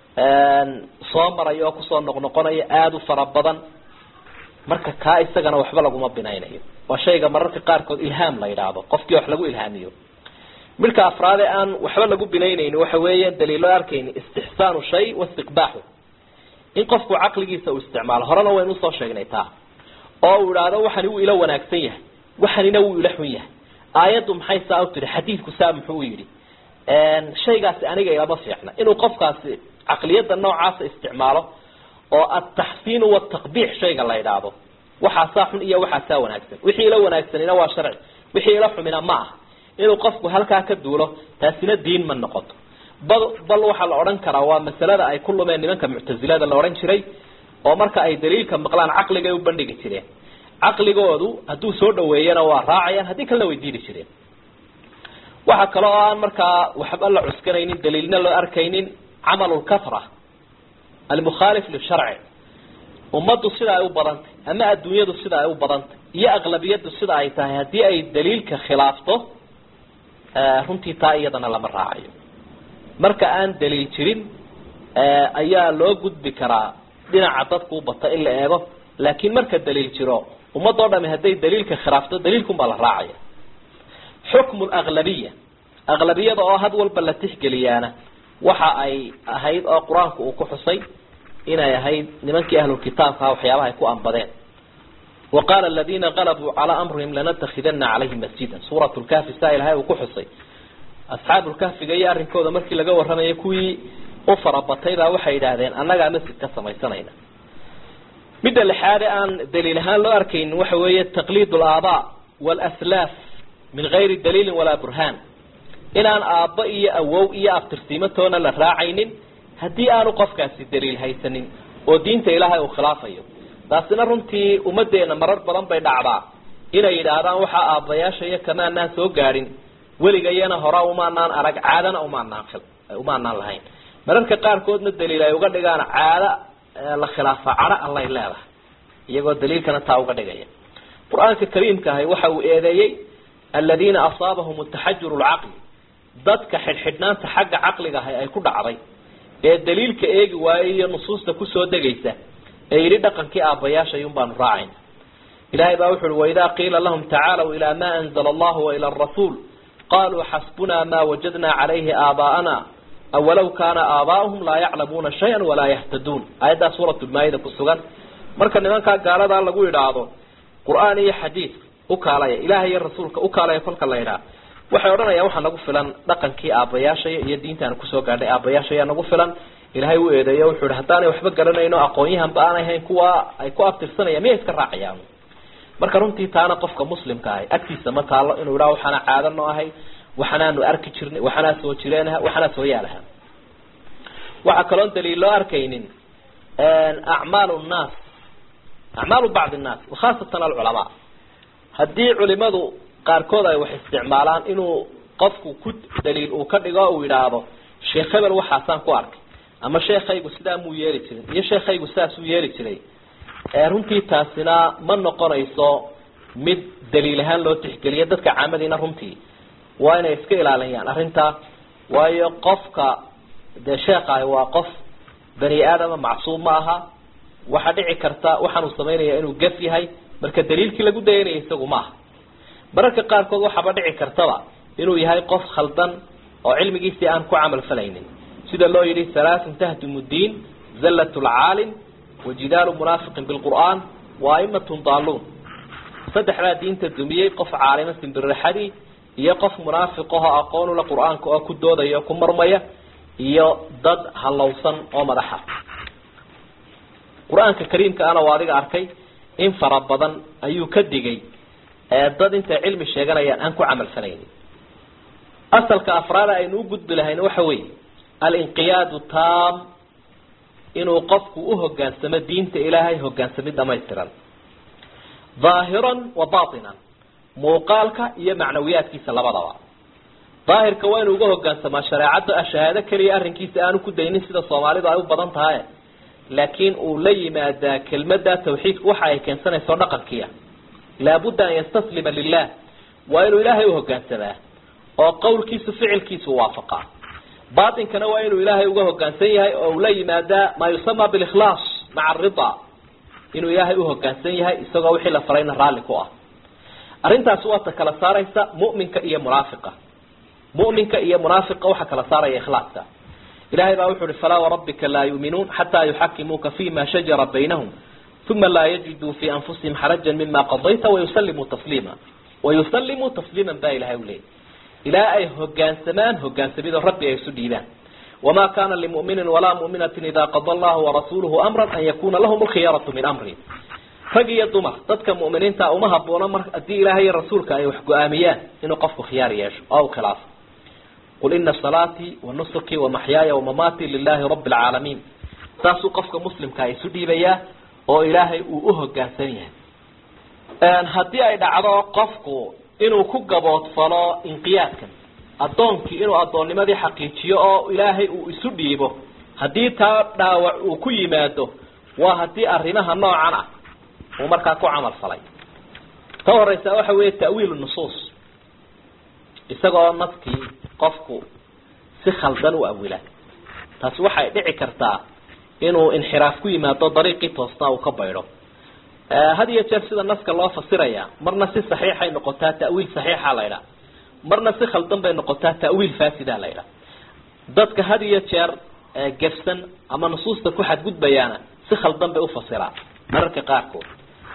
soo maraya oo kusoo noqnoqonaya aada u fara badan marka kaa isagana waxba laguma binaynayo waa shayga mararka qaarkood ilhaam la yidhaahdo qofkii wax lagu ilhaamiyo midka afraad ee aan waxba lagu binaynayni waxa weeye daliilo arkayni istixsaanu shay waistiqbaaxu in qofku caqligiisa uu isticmaalo horena waynu usoo sheegnay taa oo uu idhaahdo waxani wuu ila wanaagsan yahay waxanina wuu ila xun yahay aayaddu maxay saa u tihi xadiidku saa muxuu yidhi shaygaasi aniga ilama fiicna inuu qofkaasi caqliyadda noocaasa isticmaalo oo ataxsiinu wataqbiix shayga la yidhaahdo waxaasaa xun iyo waxaasaa wanaagsan wixii ila wanaagsanina waa sharci wixii ila xumina ma aha inuu qofku halkaa ka duulo taasina diin ma noqoto bal bal waxaa la odhan karaa waa masalada ay ku lumeen nimanka muctasilada la odhan jiray oo marka ay daliilka maqlaan caqligay u bandhigi jireen caqligoodu hadduu soo dhaweeyana waa raacayaan haddii kalena way diidi jireen waxa kale oo aan markaa waxba la cuskanaynin daliilna loo arkaynin camalu lkafra almukhaalif lisharci ummaddu sida ay u badantay ama adduunyadu sida ay u badantay iyo aqlabiyadu sida ay tahay haddii ay daliilka khilaafto runtii taa iyadana lama raacayo marka aan daliil jirin ayaa loo gudbi karaa dhinaca dadku u bata in la eego laakiin marka daliil jiro ummadoo dhami hadday daliilka khilaafto daliilkun baa la raacaya xukmu laglabiya aglabiyada oo had walba la tixgeliyaana waxa ay ahayd oo qur-aanku uu ku xusay inay ahayd nimankii ahlulkitaabkaa waxyaabaha ay ku ambadeen wa qaala aladina qalabuu calaa amrihim lanatakidana calayhim masjidan suurat lkahfi saa ilahay uu ku xusay asxaabu lkahfiga iyo arrinkooda markii laga waramayay kuwii u farabatay baa waxay yidhaahdeen annagaa masjid ka samaysanayna midda lixaade aan daliil ahaan loo arkaynin waxa weeye taqliid alaabaa walaslaaf min gayri daliilin walaa burhaan inaan aabbo iyo awow iyo abtirsiimatoona la raacaynin haddii aanu qofkaasi daliil haysanin oo diinta ilaahay uu khilaafayo taasina runtii ummaddeena marar badan bay dhacdaa inay yidhaahdaan waxaa aabbayaasha iyo kamaanaan soo gaadhin weligayana hora umaanaan arag caadana umaanaan umaanaan lahayn mararka qaarkoodna daliil ay uga dhigaan caado la khilaafa cadho allay leedahay iyagoo daliilkana taa uga dhigaya qur-aanka kariimka ahi waxa uu eedeeyey aladiina asaabahum taxajuru lcaqli dadka xidhxidhnaanta xagga caqliga ahi ay ku dhacday ee daliilka eegi waayey iyo nusuusta kusoo degaysa ee yidhi dhaqankii aabbayaasha iyun baanu raacayna ilahay baa wuxu uhi waidaa qiila lahum tacaalow ilaa ma anzla allahu waila arasuul qaluu xasbuna ma wajadna calayhi aabaa'ana awalow kaana aabaa'uhum laa yaclamuuna shayan walaa yahtaduun aayaddaa suuratulmaayida ku sugan marka nimankaa gaaladaa lagu yidhaahdo qur-aan iyo xadiid ukaalaya ilahay iyo rasuulka ukaalaya kolka la yidhaha waxay odhanayaan waxaa nagu filan dhaqankii aabbayaashaya iyo diintaan kusoo gaadhay aabbayaashaya nagu filan ilahay u eedeeyo wuxuu yihi haddaanay waxba garanayno aqoon-yahanba aanay hayn kuwa ay ku abtirsanayaan miyay iska raacayaan marka runtii taana qofka muslimka ahay agtiisa ma taalo inuu idhaha waxaana caado noo ahay waxanaanu arki jirnay waxanaa soo jireenaha waxanaa soo yaalaha waxaa kaloon daliil loo arkaynin acmaal nnaas acmaalu bacdi nnaas wakhaasatan alculamaa haddii culimadu qaarkood ay wax isticmaalaan inuu qofku ku daliil uu ka dhigo uu yidhaahdo sheekh hebel waxaasaan ku arkay ama sheekaygu sidaa muu yeeli jirin iyo sheekaygu sidaasuu yeeli jiray runtii taasina ma noqonayso mid daliil ahaan loo tixgeliyo dadka caamadiina runtii waa inay iska ilaaliyaan arrintaa waayo qofka dee sheekaahi waa qof bani aadama macsuum ma aha waxaa dhici karta waxaanuu samaynaya inuu gaf yahay marka daliilkii lagu dayanaya isagu maaha mararka qaarkood waxaaba dhici kartaba inuu yahay qof khaldan oo cilmigiisii aan ku camal falaynin sida loo yidhi halaaثun tahdimu diin zallat lcaalim wajidaalu munaafiqin bilqur'aan wa aimatun daaluun saddexdaa diinta dumiyey qof caalima simbirraxadii iyo qof munaafiqaho aqoonula qur-aanka oo ku doodaya oo ku marmaya iyo dad halowsan oo madaxa qur-aanka kariimka ana waa adiga arkay in fara badan ayuu ka digay dad intay cilmi sheeganayaan aan ku camal falaynin asalka afraada aynu u gudbi lahayn waxa weeye alinqiyaadu taam inuu qofku uhogaansamo diinta ilaahay hogaansamid dhamaystiran dhaahiran wa batinan muuqaalka iyo macnawiyaadkiisa labadaba daahirka waa inuu uga hogaansamaa shareecadda shahaado keliya arrinkiisa aanu ku daynin sida soomaalidu ay u badan tahay laakiin uu la yimaadaa kelmada tawxiidku waxa ay keensanayso dhaqankiia laabudda an yastaslima lilah waa inuu ilaahay uhogaansamaa oo qowlkiisu ficilkiisu waafaqaa batinkana waa inuu ilaahay uga hogaansan yahay oo uu la yimaadaa maa yusama bilikhlaas maca arida inuu ilaahay uhogaansan yahay isagoo wixii la farayna raalli ku ah arrintaasi waa ta kala saaraysa mu'minka iyo munaafiqa mu'minka iyo munaafiqa waxaa kala saaraya ikhlaaska ilahay baa wuxu uhi falaa warabbika laa yuuminuun xataa yuxakimuuka fima shajara baynahum uma laa yajiduu fi anfusihim xarajan mima qadayta wayusalimuu tasliima wayusalimuu tasliiman baa ilahay u leeyay ilaa ay hogaansamaan hogaansamidoo rabbi ay isu dhiibaan wamaa kana limuminin walaa muminatin ida qada allahu warasuluhu amran an yakuna lahum lkhiyaratu min amri rag iyo dumar dadka mu'miniinta uma haboono mar haddii ilaahay iyo rasuulka ay wax go-aamiyaan inuu qofku khiyaar yeesho oo u khilaafo qul ina salaatii wa nusuki wa maxyaaya wamamaatii lilahi rabi alcaalamiin saasuu qofka muslimka isu dhiibayaa oo ilaahay uu uhogaansan yahay haddii ay dhacdo qofku inuu ku gaboodfalo inqiyaadkan addoonkii inuu addoonnimadii xaqiijiyo oo ilaahay uu isu dhiibo haddii taa dhaawac uu ku yimaado waa haddii arrimaha noocan ah uu markaa ku camal falay ta horeysa waxa weeye ta'wiilu nusuus isagoo naskii qofku si khaldan u awila taasi waxay dhici kartaa inuu inxiraaf ku yimaado dariiqii toosnaa uu ka baydho had iyo jeer sida naska loo fasiraya marna si saxiixay noqotaa ta'wiil saxiixa la ydhaha marna si khaldan bay noqotaa ta'wiil faasida la ydhaha dadka had iyo jeer gefsan ama nusuusta ku xadgudbayaana si khaldan bay ufasiraan mararka qaarkood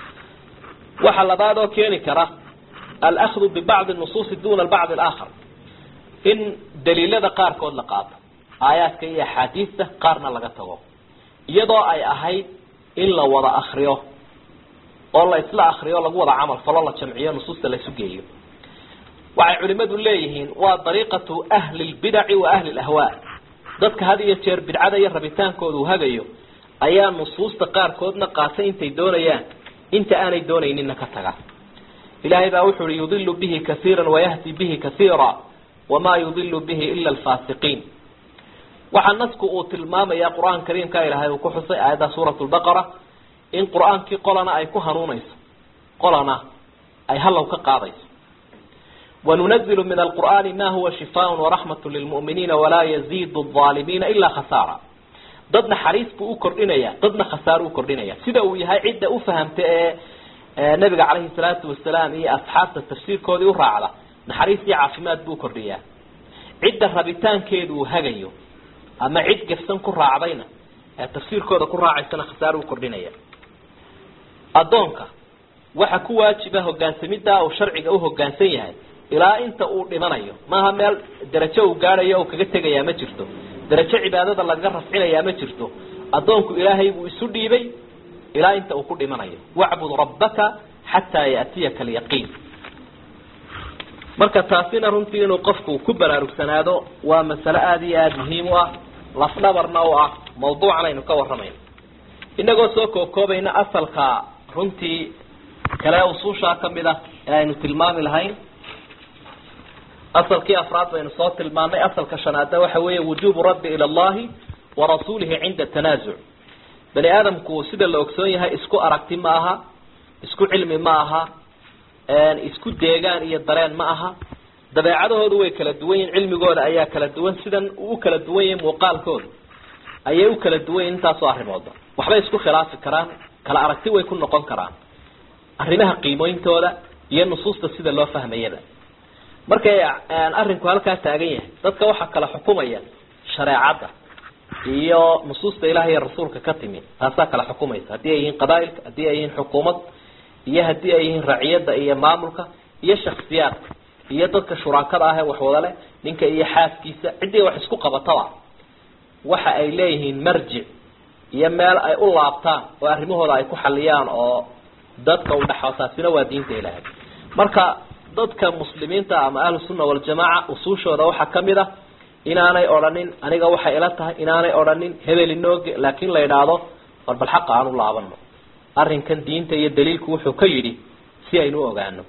waxa labaad oo keeni kara alahdu bibacdi nusuusi duna bacdi alaakhar in daliilada qaarkood la qaato aayaadka iyo axaadiista qaarna laga tago iyadoo ay ahayd in la wada akriyo oo la isla akriyo lagu wada camal falo la jamciyo nusuusta la isu geeyo waxay culimadu leeyihiin waa dariiqatu ahli lbidaci wa ahli lahwaa dadka had iyo jeer bidcada iyo rabitaankooda uu hagayo ayaa nusuusta qaarkoodna qaatay intay doonayaan inta aanay doonayninna ka taga ilaahay baa wuxu uhi yudilu bihi kaiira wayahdi bihi kaiira wamaa yudilu bihi ila alfaasiqiin waxaa nasku uu tilmaamaya qur-aan kariimka ilaahay uu ku xusay aayadda suurat lbaqara in qur-aankii qolana ay ku hanuunayso qolana ay hallow ka qaadayso wanunazilu min alqur'aani ma huwa shifaaء waraxmat lilmu'miniina walaa yaziidu الظaalimiina ilaa khasaara dad naxariis buu u kordhinaya dadna khasaaro u kordhinaya sida uu yahay cidda ufahamta ee nabiga calayhi salaatu wasalaam iyo asxaabta tafsiirkoodii u raacda naxariis iyo caafimaad buu kordhiyaa cidda rabitaankeedu uu hagayo ama cid gefsan ku raacdayna ee tafsiirkooda ku raacaysana khasaaro u kordhinaya addoonka waxa ku waajiba hogaansamiddaa uu sharciga uhogaansan yahay ilaa inta uu dhimanayo maaha meel darajo uu gaadhayo o kaga tegayaa ma jirto darajo cibaadada lagaga rafcinayaa ma jirto addoonku ilaahay buu isu dhiibay ilaa inta uu ku dhimanayo wacbud rabbaka xataa yaatiyaka alyaqiin marka taasina runtii inuu qofku ku baraarugsanaado waa masale aada iyo aada muhiim u ah lafdhabarna u ah mawduucan aynu ka waramayno inagoo soo koobkoobayna asalka runtii kale usuushaa kamid ah ee aynu tilmaami lahayn asalkii afraad baynu soo tilmaamay asalka shanaadna waxa weeye wujuubu raddi ila allahi wa rasuulihi cinda tanaasuc bani aadamku sida la ogsoon yahay isku aragti ma aha isku cilmi ma aha isku deegaan iyo dareen ma aha dabeecadahoodu way kala duwan yihin cilmigooda ayaa kala duwan sidan uu ukala duwan yahay muuqaalkooda ayay u kala duwan yihin intaasoo arrimooda waxbay isku khilaafi karaan kala aragti way ku noqon karaan arrimaha qiimooyintooda iyo nusuusta sida loo fahmayaba markay arrinku halkaa taagan yahay dadka waxaa kala xukumaya shareecadda iyo nusuusta ilaah iyo rasuulka ka timi taasaa kala xukumaysa haddii ay yihiin qabaailka haddii ay yihiin xukuumad iyo haddii ay yihiin raciyadda iyo maamulka iyo shaksiyaadka iyo dadka shuraakada ah ee waxwada leh ninka iyo xaaskiisa ciddii wax isku qabataba waxa ay leeyihiin marjic iyo meel ay u laabtaan oo arrimahooda ay ku xaliyaan oo dadka u dhexo taasina waa diinta ilaahay marka dadka muslimiinta ama ahlu sunna waljamaaca usuushooda waxaa kamid ah inaanay odhanin aniga waxay ila tahay inaanay odhanin hebel inooge laakin la idhaahdo war bal xaqa aan u laabano arrinkan diinta iyo daliilku wuxuu ka yidhi si aynu u ogaano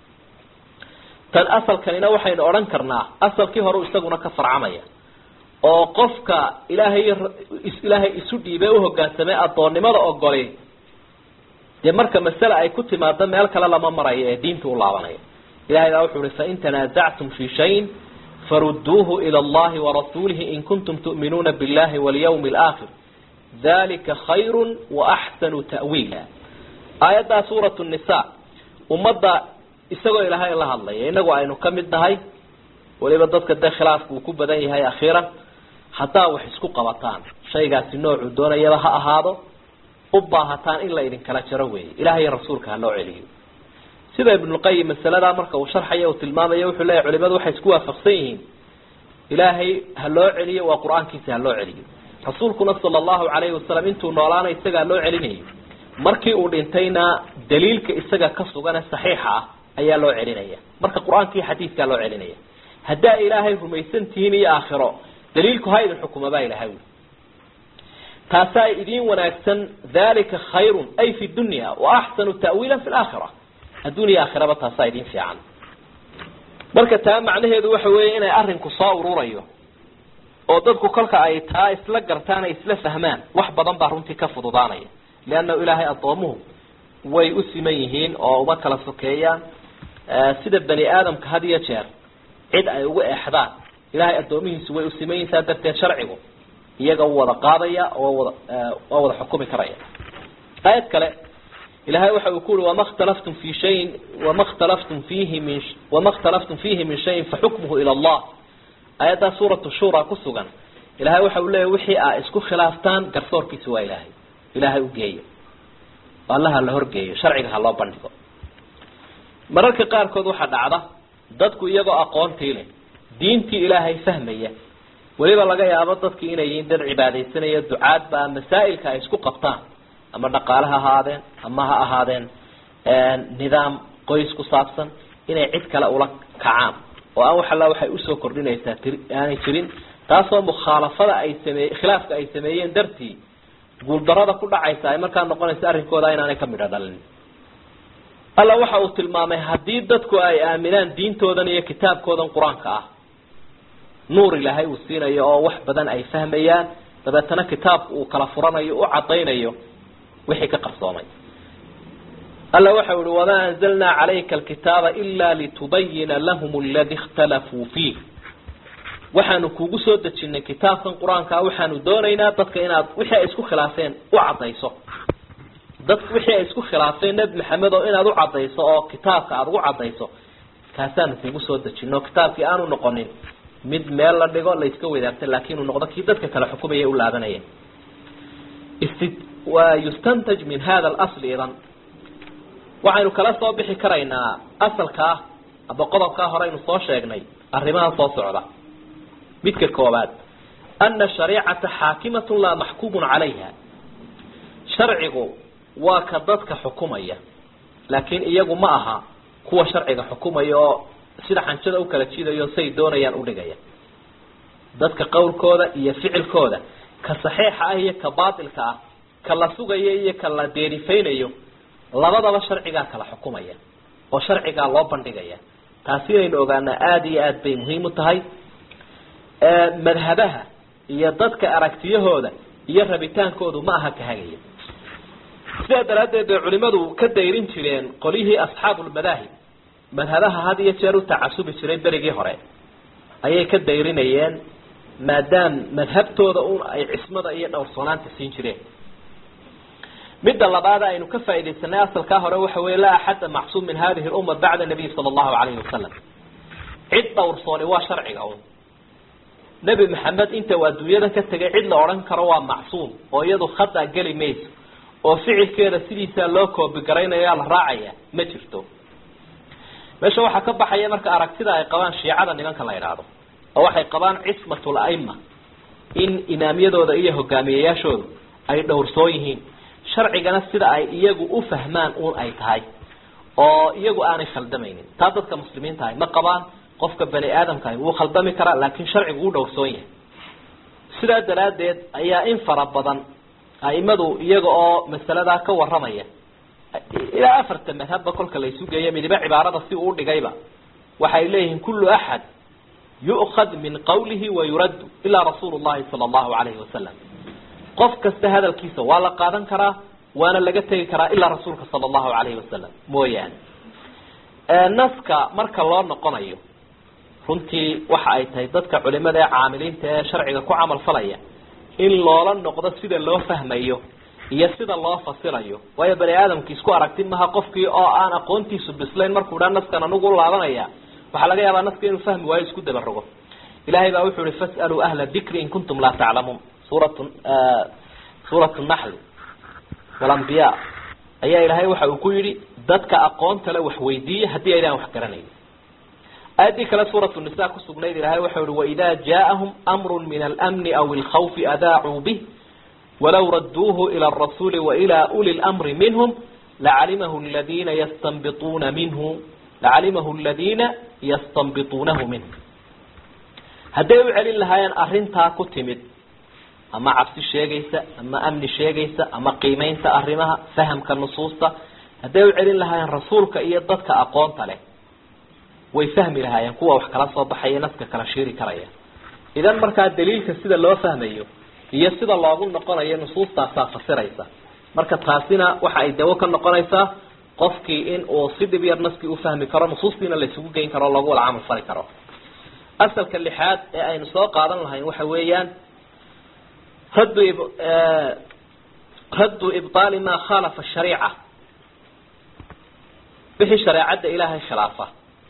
tan asalkanina waxaynu odhan karnaa asalkii hore isaguna ka farcamaya oo qofka ilaahay ilaahay isu dhiibay uhogaansamay addoonnimada ogoli dee marka masale ay ku timaado meel kale lama marayo ee diinta u laabanaya ilahay baa wuxuu uhi fain tanaasactum fi shayin farudduuhu ila allahi warasuulihi in kuntum tu'minuuna billahi walyawmi alaakhir dalika khayru waaxsanu ta'wiila aayaddaa suuratu nisa ummadda isagoo ilaahay la hadlaya inagu aynu ka mid nahay weliba dadka dee khilaafku uu ku badan yahay akhiiran haddaa wax isku qabataan shaygaasi noocuu doonayaba ha ahaado u baahataan in la idinkala jaro weeye ilahay iyo rasuulka ha loo celiyo sida ibnulqayim masaladaa marka uu sharxaya uu tilmaamayo wuxuu leeyahy culimadu waxay isku waafaqsan yihiin ilaahay ha loo celiyo waa qur-aankiisa ha loo celiyo rasuulkuna sala allahu calayhi wasalam intuu noolaana isaga ha loo celinayo markii uu dhintayna daliilka isaga ka sugane saxiixa ah ayaa loo celinaya marka qur-aankii xadiidkaa loo celinaya haddaa ilaahay rumaysan tihiin iyo aakhiro daliilku ha idin xukuma baa ilahay wi taasaa idiin wanaagsan dalika khayrun ay fi dunya wa axsanu ta'wiila fi laakhira adduuniya aakhiraba taasaa idin fiican marka taa macnaheedu waxa weeye inay arrinku soo ururayo oo dadku kolka ay taa isla gartaan ay isla fahmaan wax badan baa runtii ka fududaanaya leanna ilaahay addoomuhu way u siman yihiin oo uma kala sokeeyaan sida bani aadamka had iyo jeer cid ay ugu eexdaan ilahay addoomihiisu way u siman yihin saa darteed sharcigu iyaga u wada qaadaya oo wada waa wada xukumi karaya aayad kale ilahay waxa uu ku uri wama khtalaftum fi shayin wama khtalaftum fiihi min wama khtalaftum fiihi min shayin faxukmuhu ila allah aayaddaa suuratu shura ku sugan ilahay waxa uu leeyahy wixii aa isku khilaaftaan garsoorkiisa waa ilaahay ilaahay u geeyo allaha la horgeeyo sharciga ha loo bandhigo mararka qaarkood waxaa dhacda dadku iyagoo aqoontii leh diintii ilaahay fahmaya weliba laga yaabo dadki inay yihiin dad cibaadaysanaya ducaadba masaa'ilka ay isku qabtaan ama dhaqaale ha ahaadeen ama ha ahaadeen nidaam qoys ku saabsan inay cid kale ula kacaan oo aan wax alla waxay usoo kordhinaysaa tir aanay jirin taasoo mukhaalafada ay sameye khilaafka ay sameeyeen dartii guuldarada ku dhacaysa ay markaa noqonaysa arrinkooda inaanay ka midho dhalin alla waxa uu tilmaamay haddii dadku ay aaminaan diintoodan iyo kitaabkoodan qur-aanka ah nuur ilaahay uu siinayo oo wax badan ay fahmayaan dabeetana kitaabku uu kala furanayo u cadaynayo wixii ka qarsoomay alla waxa uhi wamaa anzalnaa calayka alkitaaba ila litubayina lahum aladi ikhtalafuu fiih waxaanu kugu soo dejinay kitaabkan qur-aankaa waxaanu doonaynaa dadka inaad wixii ay isku khilaafeen u cadayso dadka wixii ay isku khilaafeen nebi maxamed oo inaad u cadayso oo kitaabka aada ugu cadayso kaasaanu kugu soo dejino kitaabkii aanu noqonin mid meel la dhigo la iska wadaagta laakin uu noqdo kii dadka kale xukumaya u laabanaya wa yustantaj min hada alasli idan waxaynu kala soo bixi karaynaa asalkaa aba qodobkaa horeynu soo sheegnay arrimaha soo socda midka koobaad ana shariicata xaakimatun laa maxkuumun calayha sharcigu waa ka dadka xukumaya laakiin iyagu ma aha kuwa sharciga xukumaya oo sida xanjada u kala jidayo say doonayaan udhigaya dadka qowlkooda iyo ficilkooda ka saxiixa ah iyo ka baatilka ah ka la sugayo iyo ka la deerifaynayo labadaba sharcigaa kala xukumaya oo sharcigaa loo bandhigaya taasi inaynu ogaanaa aada iyo aada bay muhiim u tahay madhabaha iyo dadka aragtiyahooda iyo rabitaankoodu ma aha ka hagaya sidaa daraaddeed bay culimadu ka dayrin jireen qolyihii asxaabulmadaahib madhabaha had iyo jeer u tacasubi jiray berigii hore ayay ka dayrinayeen maadaam madhabtooda un ay cismada iyo dhowrsoonaanta siin jireen midda labaad aynu ka faaidaysanay asalkaa hore waxa wey laa axada macsuum min hadihi lumma bacda nabiy sala allahu alayhi wasalam cid dhowrsooni waa sharciga un nebi maxamed inta uu adduunyada ka tegay cid la odhan karo waa macsuum oo iyadu khada geli mayso oo ficilkeeda sidiisaa loo koobigaraynayaa la raacaya ma jirto meesha waxaa ka baxaya marka aragtida ay qabaan shiicada nimanka la idhaahdo oo waxay qabaan cismatul aima in imaamyadooda iyo hogaamiyayaashoodu ay dhowrsoon yihiin sharcigana sida ay iyagu u fahmaan uun ay tahay oo iyagu aanay khaldamaynin taa dadka muslimiinta ahay ma qabaan qofka bani aadamka ahi wuu khaldami karaa laakiin sharcigu wuu dhowrsoon yahay sidaa daraaddeed ayaa in fara badan aimadu iyaga oo masaladaa ka waramaya ilaa afarta madhabba kolka la isu geeyo midiba cibaarada si uu dhigayba waxay leeyihiin kullu axad yu'khad min qawlihi wa yuraddu ilaa rasuulu llahi sala allahu alayhi wasalam qof kasta hadalkiisa waa la qaadan karaa waana laga tegi karaa ilaa rasuulka sala allahu alayhi wasalam mooyaane naska marka loo noqonayo runtii waxa ay tahay dadka culimada ee caamiliinta ee sharciga ku camal falaya in loola noqdo sida loo fahmayo iyo sida loo fasirayo waayo bani aadamki isku aragti maha qofkii oo aan aqoontiisu bislayn markuu dhaa naskan anigu laabanaya waxaa laga yaabaa naska inuu fahmi waayo isku dabarogo ilahay baa wuxuu ihi fas'aluu ahla dikri in kuntum laa taclamuun suurat suurat naxli walambiya ayaa ilaahay waxa uu ku yidhi dadka aqoonta le wax weydiiya haddii aydaan wax garanayn aayadii kale suurat nisa kusugnayd ilahay waxau ihi waida jaaahum amru min almni aw alkhawfi adaacuu bih walaw raduuhu ila arasuuli waila uli lmri minhum lacalimahu ladina yastanbituuna minhu lacalimahu ladina yastanbituunahu minhu hadday u celin lahaayeen arrintaa ku timid ama cabsi sheegaysa ama amni sheegaysa ama qiimeynta arrimaha fahamka nusuusta hadday u celin lahaayeen rasuulka iyo dadka aqoonta leh way fahmi lahaayeen kuwa wax kala soo baxaya naska kala shiiri karaya idan markaa daliilka sida loo fahmayo iyo sida loogu noqonayo nusuustaasaa fasiraysa marka taasina waxa ay dawo ka noqonaysaa qofkii in uu si dhib yar naskii ufahmi karo nusuustiina la isugu geyn karo o loogu wada camal fali karo asalka lixaad ee aynu soo qaadan lahayn waxa weeyaan raddu raddu ibطaali ma khalafa shariica wixii shareecadda ilaahay khilaafa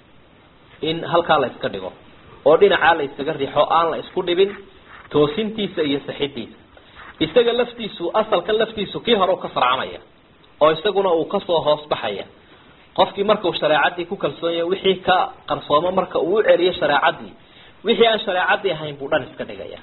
in halkaa la iska dhigo oo dhinacaa la isaga riixo aan la isku dhibin toosintiisa iyo saxidiisa isaga laftiisu asalkan laftiisu kii hore u ka farcamaya oo isaguna uu kasoo hoos baxaya qofkii markau shareecadii ku kalsoon yahay wixii ka qarsoomo marka uu u celiyo shareecadii wixii aan shareecadii ahayn buu dhan iska dhigaya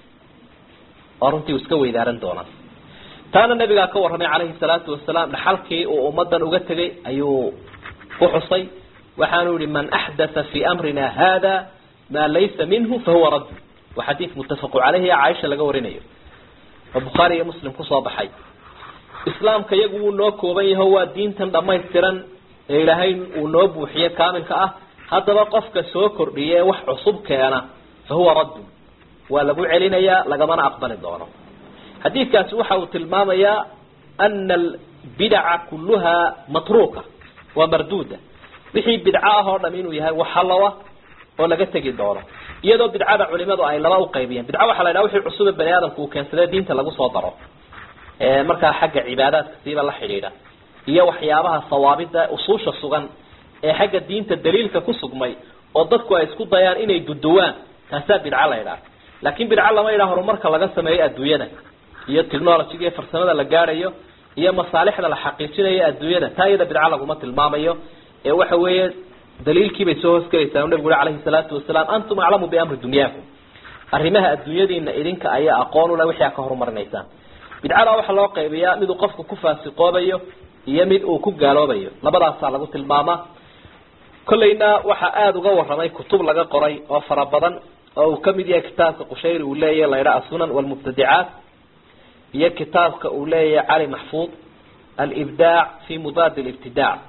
oo runtii uu iska weydaaran doonaa taana nabigaa ka warramay calayhi salaatu wasalaam dhaxalkii uu ummadan uga tegay ayuu ku xusay waxaanu yihi man axdatha fii amrina hada maa laysa minhu fahuwa radd waa xadiid muttafaqu caleyhi ee caaisha laga warinayo oo bukhaari iyo muslim kusoo baxay islaamka iyagu wuu noo kooban yaho waa diintan dhamaystiran ee ilaahay uu noo buuxiye kaamilka ah haddaba qofka soo kordhiya ee wax cusub keena fa huwa raddun waa lagu celinayaa lagamana aqbali doono xadiidkaasi waxa uu tilmaamayaa ana albidaca kulluha matruuka waa marduuda wixii bidco ah oo dham inuu yahay waxalowa oo laga tegi doono iyadoo bidcada culimadu ay laba uqaybiyeen bidca waxa la yidhaha wixii cusube bani aadamku uu keensada diinta lagu soo daro markaa xagga cibaadaadka siiba la xidhiidha iyo waxyaabaha sawaabida usuusha sugan ee xagga diinta daliilka ku sugmay oo dadku ay isku dayaan inay duduwaan taasaa bidco la yidhaha laakin bidco lama yidhaha horumarka laga sameeyo adduunyada iyo technologyga iyo farsamada la gaadhayo iyo masaalixda la xaqiijinayo adduunyada taa iyada bidco laguma tilmaamayo ee waxa weeye daliilkii bay soo hoosgelaysaa nabigu uri alayhi salaatu wasalaam antum aclamu biamri dunyaakum arrimaha adduunyadiina idinka ayaa aqoon ule wixii a ka horumarinaysaan bidcada waxaa loo qaybiyaa miduu qofku ku faasiqoobayo iyo mid uu ku gaaloobayo labadaasaa lagu tilmaamaa kollayna waxaa aada uga warramay kutub laga qoray oo fara badan oo uu kamid yahay kitaabka qushayri uu leeyahy la ydhaha asunan walmubtadicaat iyo kitaabka uu leeyahay cali maxfuud alibdaac fi mudaadi libtidaac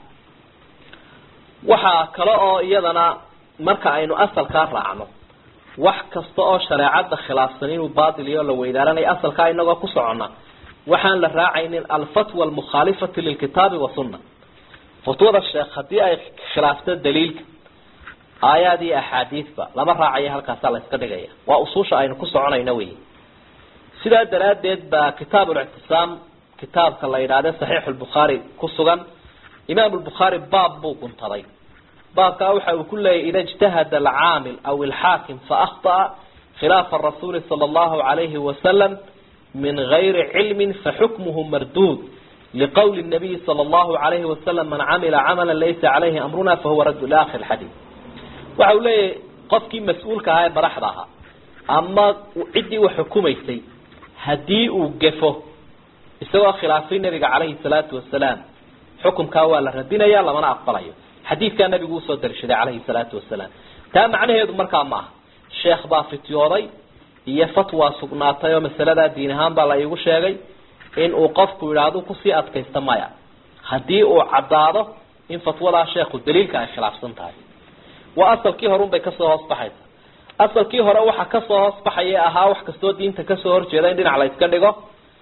waxaa kale oo iyadana marka aynu asalkaa raacno wax kasta oo shareecada khilaafsan inuu baatil iyo la weydaaranaya asalkaa inagoo ku socona waxaan la raacaynin alfatwa almukhaalifati lilkitaabi wasunna fatwada sheekh haddii ay khilaafto daliilka aayaad iyo axaadiidba lama raacayo halkaasaa la iska dhigaya waa usuusha aynu ku soconayno wey sidaa daraaddeed baa kitaab ulictisaam kitaabka la yidhaahde saxiixu lbukhaari ku sugan imaam lbukhaari baab buu guntaday baabkaa waxa uu ku leeyahy ida ijtahada alcaamil aw ilxaakim faahطa'a khilaafa rasuuli sala allahu alayhi wasalam min gayri cilmin faxukmuhu marduud liqowli nabiyi sala allahu alayhi wasalam man camila camala laysa calayhi amruna fahuwa raddu ila akhiri xadiid waxa uu leeyahay qofkii mas-uulka ahaa ee baraxda ahaa ama ciddii wax xukumaysay haddii uu gefo isagoo khilaafay nabiga calayhi salaatu wasalaam xukumkaa waa la radinaya lamana aqbalayo xadiidkaa nabigu usoo darishaday calayhi salaatu wasalaam taa macnaheedu markaa ma aha sheekh baa fityooday iyo fatwa sugnaatay oo masaladaa diin ahaan baa la iigu sheegay in uu qofku yidhaahdo kusii adkaysta maya haddii uu caddaado in fatwadaa sheekhu daliilka ay khilaafsan tahay waa asalkii horun bay kasoo hoos baxaysa asalkii hore waxa kasoo hoos baxaya ahaa wax kastoo diinta kasoo horjeeda in dhinac la iska dhigo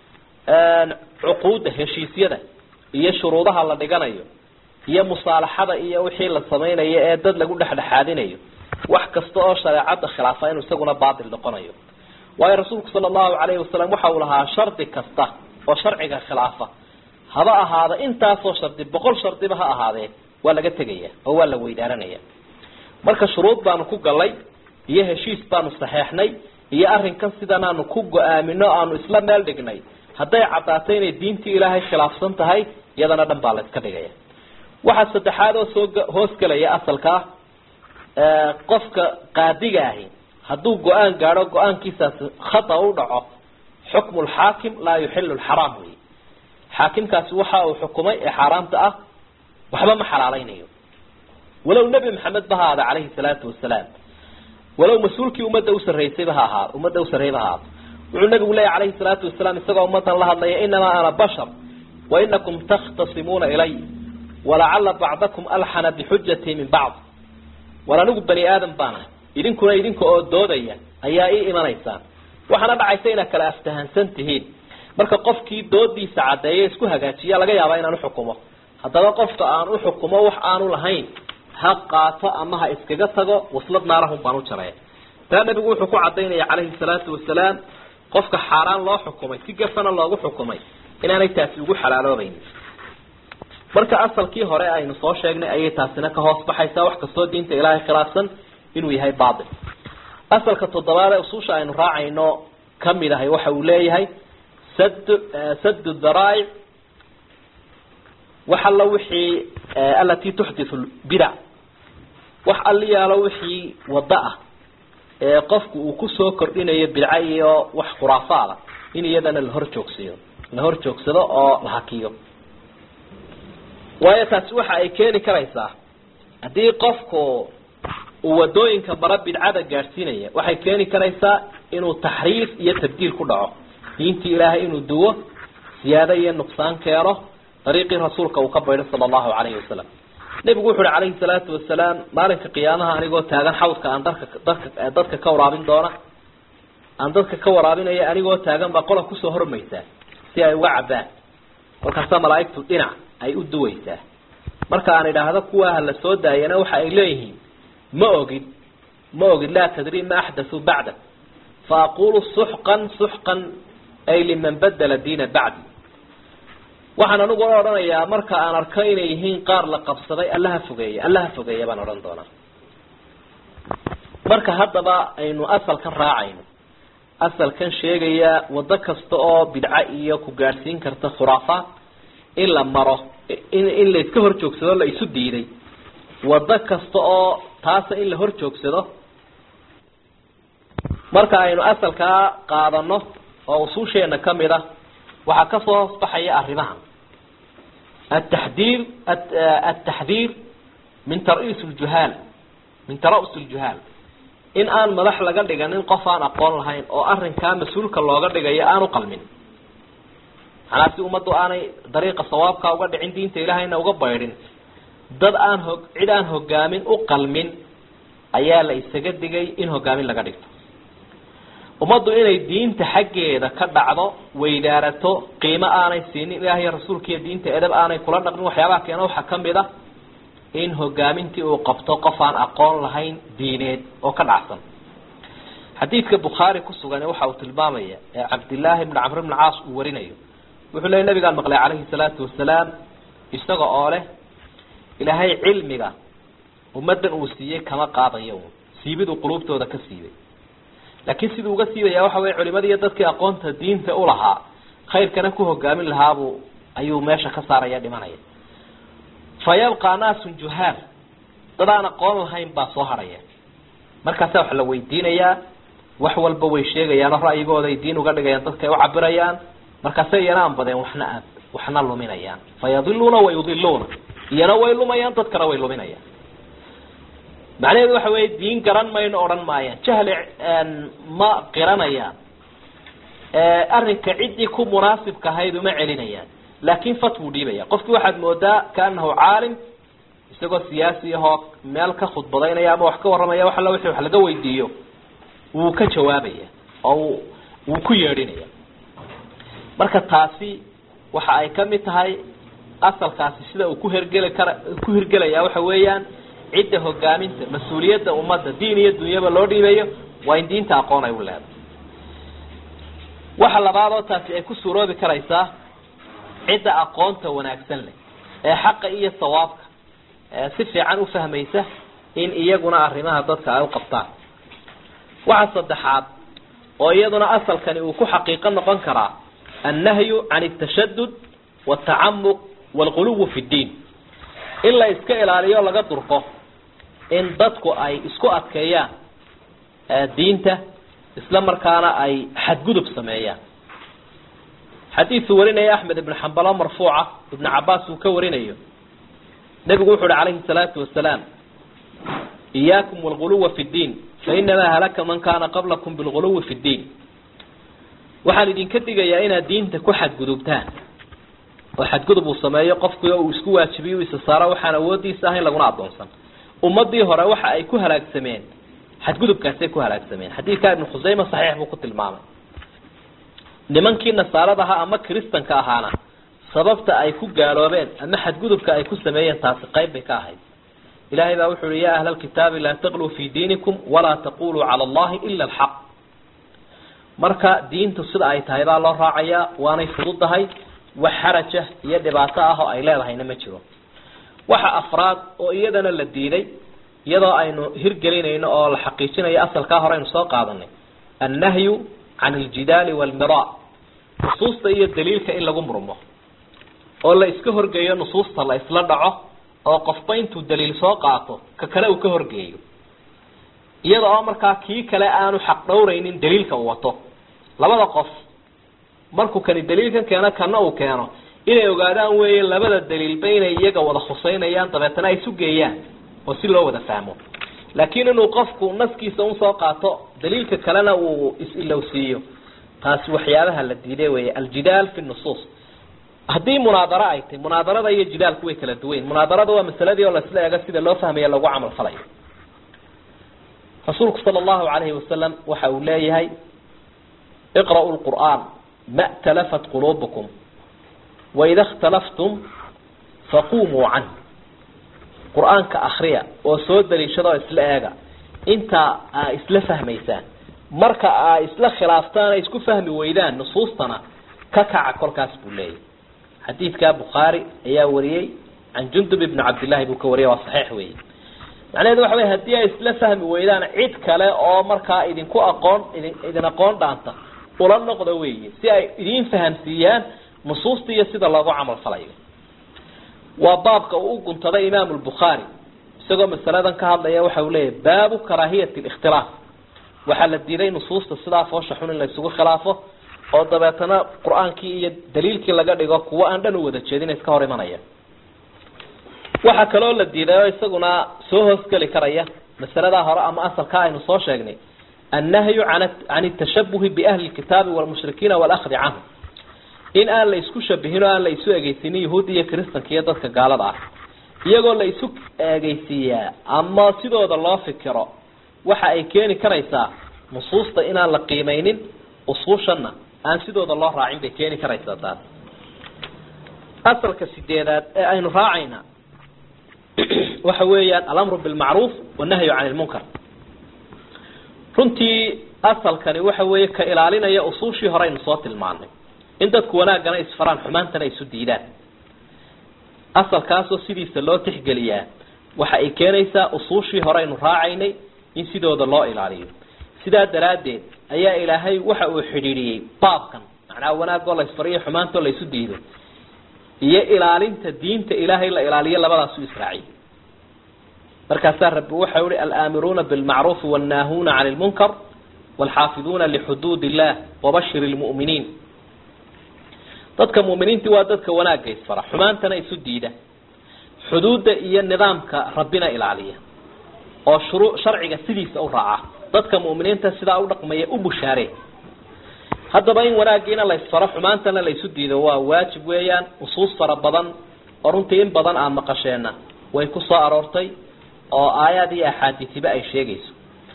cuquudda heshiisyada iyo shuruudaha la dhiganayo iyo musaalaxada iyo wixii la samaynayo ee dad lagu dhexdhexaadinayo wax kasta oo shareecadda khilaafa inuu isaguna baatil noqonayo waayo rasuulku sala allahu calayhi wasalam waxa uu lahaa shardi kasta oo sharciga khilaafa haba ahaada intaasoo shardi boqol shardiba ha ahaadee waa laga tegaya oo waa la weydaaranaya marka shuruud baanu ku galay iyo heshiis baanu saxeexnay iyo arrinkan sidan aanu ku go-aamino aanu isla meel dhignay hadday caddaato inay diintii ilaahay khilaafsan tahay iyadana dhan baa la iska dhigaya waxaa saddexaad oo soo hoosgelaya asalkaa qofka qaadiga ahi hadduu go-aan gaadho go-aankiisaas khata u dhaco xukmu lxaakim laa yuxilu lxaraam wey xaakimkaasi waxa uu xukumay ee xaaraamta ah waxba ma xalaalaynayo walow nebi maxamed ba ha aada calayhi salaatu wasalaam walow mas-uulkii ummadda u sarraysayba ha ahaa ummadda u sarreeyba ha aado wuxuu nabigu leeyahy calayhi salaatu wasalaam isagoo ummadan la hadlaya inamaa ana bashar wa inakum takhtasimuuna ilay walacala bacdakum alxana bixujatii min bacd war anigu bani aadam baan ahay idinkuna idinka oo doodaya ayaa ii imanaysaan waxaana dhacaysa inaad kala aftahansan tihiin marka qofkii doodiisa caddeeya isku hagaajiya laga yaabaa inaan uxukumo haddaba qofka aan uxukumo wax aanu lahayn ha qaato ama ha iskaga tago waslad naarahun baan u jaraya taa nabigu wuxuu ku cadaynaya calayhi salaatu wasalaam qofka xaaraan loo xukumay si gafana loogu xukumay inaanay taasi ugu xalaaloobaynin marka asalkii hore aynu soo sheegnay ayay taasina ka hoos baxaysaa wax kastoo diinta ilaahay khilaafsan inuu yahay baatil asalka toddobaad ee usuusha aynu raacayno kamid ahay waxa uu leeyahay sad sadu daraa'ic wax alla wixii alati tuxdithu bidac wax alliyaalo wixii waddo ah ee qofku uu kusoo kordhinayo bidco iyo wax khuraafaada in iyadana la hor joogsiyo la hor joogsado oo la hakiyo waayo taasi waxa ay keeni karaysaa haddii qofku uu wadooyinka bara bidcada gaadhsiinaya waxay keeni karaysaa inuu taxriif iyo tabdiil ku dhaco diintii ilaahay inuu duwo siyaado iyo nuqsaan keeno dariiqii rasuulka uu ka baydho sala allahu calayhi wasalam nebigu wuxu uhi calayhi salaatu wasalaam maalinka qiyaamaha anigoo taagan xawdka aan dadka dadka dadka ka waraabin doona aan dadka ka waraabinaya anigoo taagan baa qola kusoo hormaysaa si ay uga cabbaan kolkaasa malaaigtu dhinac ay u duwaysaa marka aan idhaahdo kuwaaha la soo daayana waxa ay leeyihiin ma ogid ma ogid laa tadri ma axdathuu bacdak fa aqulu suxqan suxqan ay liman badala diina bacdi waxaan anigu odhanayaa marka aan arko inay yihiin qaar la qabsaday allaha fogeeya allaha fogeeya baan odhan doonaa marka haddaba aynu asalkan raacayno asalkan sheegaya waddo kasta oo bidco iyo ku gaadhsiin karta khuraafaad in la maro in in la iska hor joogsado la isu diiday waddo kasta oo taasa in la hor joogsado marka aynu asalkaa qaadano oo usuusheena kamid a waxaa kasoo hoosbaxaya arrimaha ataxdiir ataxdiir min taris ljuhaal min tara'us ljuhaal in aan madax laga dhiganin qof aan aqoon lahayn oo arrinkaa mas-uulka looga dhigayo aan u qalmin manaa si ummaddu aanay dariiqa sawaabka uga dhicin diinta ilaahayna uga baydhin dad aan ho cid aan hogaamin u qalmin ayaa la isaga digay in hogaamin laga dhigto ummaddu inay diinta xaggeeda ka dhacdo weydaarato qiimo aanay siinin ilaah iyo rasuulkiiyo diinta edab aanay kula dhaqmin waxyaabaha keena waxaa kamid a in hogaamintii uu qabto qof aan aqoon lahayn diineed oo ka dhacsan xadiidka bukhaari ku sugan waxa uu tilmaamaya ee cabdillaahi bni camr bni caas uu warinayo wuxuu leeyay nabigaan maqlay calayhi salaatu wasalaam isaga oo leh ilaahay cilmiga ummaddan uu siiyey kama qaadayo siibiduu quluubtooda ka siibay laakiin siduu uga siibaya waxa weye culimadii iyo dadkii aqoonta diinta ulahaa khayrkana ku hogaamin lahaabuu ayuu meesha ka saaraya dhimanaya fa yabqaa naasun juhaal dad aan aqoon lahayn baa soo harhaya markaasa waxa la weydiinayaa wax walba way sheegayaanoo ra'yigooda ay diin uga dhigayaan dadka ay u cabirayaan markaase iyana aan badeen waxna aad waxna luminayaan fayadiluuna wayudiluuna iyana way lumayaan dadkana way luminayaan macnaheedu waxa weeye diin garan mayno odhan maayaan jahli ma qiranayaan arrinka ciddii ku munaasibka ahayd uma celinayaan laakin fatwuu dhiibaya qofkii waxaad moodaa kaanahu caalim isagoo siyaasi ahoo meel ka khudbadaynaya ama wax ka warramaya wax alla wixii wax laga weydiiyo wuu ka jawaabaya oo wuu ku yeedhinaya marka taasi waxa ay kamid tahay asalkaasi sida uu ku hergeli kara ku hirgelaya waxa weeyaan cidda hogaaminta mas-uuliyadda ummadda diin iyo dunyaba loo dhiibayo waa in diinta aqoon ay u leedahay waxa labaad oo taasi ay ku suuroobi karaysaa cidda aqoonta wanaagsan leh ee xaqa iyo sawaabka si fiican ufahmaysa in iyaguna arrimaha dadka ay u qabtaan waxa saddexaad oo iyaduna asalkani uu ku xaqiiqo noqon karaa annahyu can altashadud watacamuq waalguluwi fi ddiin in la iska ilaaliyo laga durko in dadku ay isku adkeeyaan diinta isla markaana ay xadgudub sameeyaan xadiisu warinaya axmed ibn xambalo marfuuca ibn cabaas uu ka warinayo nebigu wuxu uhi calayhi salaatu wasalaam iyaakum walguluwa fi ddiin fainamaa halaka man kaana qablakum bilguluwi fi ddiin waxaan idinka digayaa inaad diinta ku xadgudubtaan oo xadgudub uu sameeyo qofkii uu isku waajibiyo u isa saaro waxaan awoodiisa ahayn laguna adoonsan ummadii hore waxa ay ku halaagsameen xadgudubkaasay ku halaagsameen xadiidkaa ibnu khusayma saxiix buu ku tilmaamay nimankii nasaarada ahaa ama kristanka ahaana sababta ay ku gaaloobeen ama xadgudubka ay ku sameeyeen taasi qayb bay ka ahayd ilahay baa wuxu uhi ya ahla alkitaabi laa taqluu fi diinikum walaa taquluu cala allahi ila alxaq marka diintu sida ay tahay baa loo raacayaa waanay fududahay wax xaraja iyo dhibaato ah oo ay leedahayna ma jiro waxa afraad oo iyadana la diiday iyadoo aynu hirgelinayno oo la xaqiijinayo asalkaa hore aynu soo qaadanay annahyu can aljidaali walmira nusuusta iyo daliilka in lagu murmo oo la iska horgeeyo nusuusta la isla dhaco oo qofba intuu daliil soo qaato ka kale uu ka horgeeyo iyada oo markaa kii kale aanu xaq dhowraynin daliilka uu wato labada qof markuu kani daliilkan keeno kana uu keeno inay ogaadaan weeye labada daliilba inay iyaga wada khuseynayaan dabeetana ay isu geeyaan oo si loo wada fahmo laakiin inuu qofku naskiisa un soo qaato daliilka kalena uu is-ilowsiiyo taasi waxyaabaha la diiday weeye aljidaal fi nusuus haddii munaadaro ay tahy munaadarada iyo jidaalku way kala duwayn munaadarada waa masaladii oo laisla eego sida loo fahmaya lagu camal falayo rasuulku sala allahu calayhi wasalam waxa uu leeyahay iqra'u lqur'aan ma talafat quluubukum waida اkhtalaftum faqumuu canh qur-aanka akriya oo soo daliishada oo isla eega intaa aa isla fahmaysaan marka aa isla khilaaftaan ay isku fahmi weydaan nusuustana ka kaca kolkaas buu leeyahy xadiidka bukhaari ayaa wariyey can jundub ibni cabdillahi buu ka wariyay waa saxiix weeye macnaheedu waxa wey haddii ay isla fahmi weydaan cid kale oo markaa idinku aqoon idin idin aqoon dhaanta ula noqda weeye si ay idiin fahamsiiyaan nusuusta iyo sida loogu camal falayo waa baabka uu u guntaday imaamu lbukhaari isagoo masaladan ka hadlaya waxa uu leeyahy baabu karaahiyati likhtilaaf waxaa la diiday nusuusta sidaa foosha xun in la isugu khilaafo oo dabeetana qur-aankii iyo daliilkii laga dhigo kuwo aan dhan u wada jeedin iska hor imanaya waxaa kaloo la diiday oo isaguna soo hoosgeli karaya masaladaa hore ama asalkaa aynu soo sheegnay annahyu an can tashabuhi biahli lkitaabi walmushrikiina walahdi canhum in aan la isku shabihin oo aan la isu egeysinin yahuudda iyo kristanka iyo dadka gaalada ah iyagoo la isu egeysiiyaa ama sidooda loo fikiro waxa ay keeni karaysaa nusuusta inaan la qiimeynin usuushana aan sidooda loo raacin bay keeni karaysaa taas asalka sideedaad ee aynu raacayna waxa weeyaan alamru bilmacruuf wanahyu can lmunkar runtii asalkani waxa weeye ka ilaalinaya usuushii hore aynu soo tilmaanay in dadku wanaaggana isfaraan xumaantana isu diidaan asalkaasoo sidiisa loo tixgeliyaa waxa ay keenaysaa usuushii hore aynu raacaynay in sidooda loo ilaaliyo sidaa daraaddeed ayaa ilaahay waxa uu xidhiidhiyey baabkan macnaha wanaagoo la isfariyo xumaantoo la isu diido iyo ilaalinta diinta ilaahay la ilaaliyo labadaasu israaciy markaasaa rabbi waxau ihi alaamiruuna bilmacruufi wannaahuuna cani lmunkar waalxaafiduuna lixuduud illah wabashir lmu'miniin dadka mu'miniintii waa dadka wanaagga isfara xumaantana isu diida xuduudda iyo nidaamka rabbina ilaaliya oo shuruu sharciga sidiisa u raaca dadka mu'miniinta sidaa u dhaqmaya u bushaaree haddaba in wanaaggiina la isfaro xumaantana la isu diido waa waajib weeyaan usuus fara badan oo runtii in badan aan maqasheenna way ku soo aroortay oo aayaad iyo axaadiisiba ay sheegayso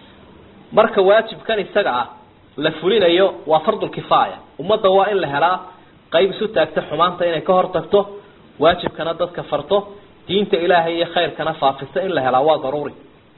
marka waajibkan isaga ah la fulinayo waa fardulkifaaya ummadda waa in la helaa qayb isu taagta xumaanta inay ka hor tagto waajibkana dadka farto diinta ilaahay iyo khayrkana faafisa in la helaa waa daruuri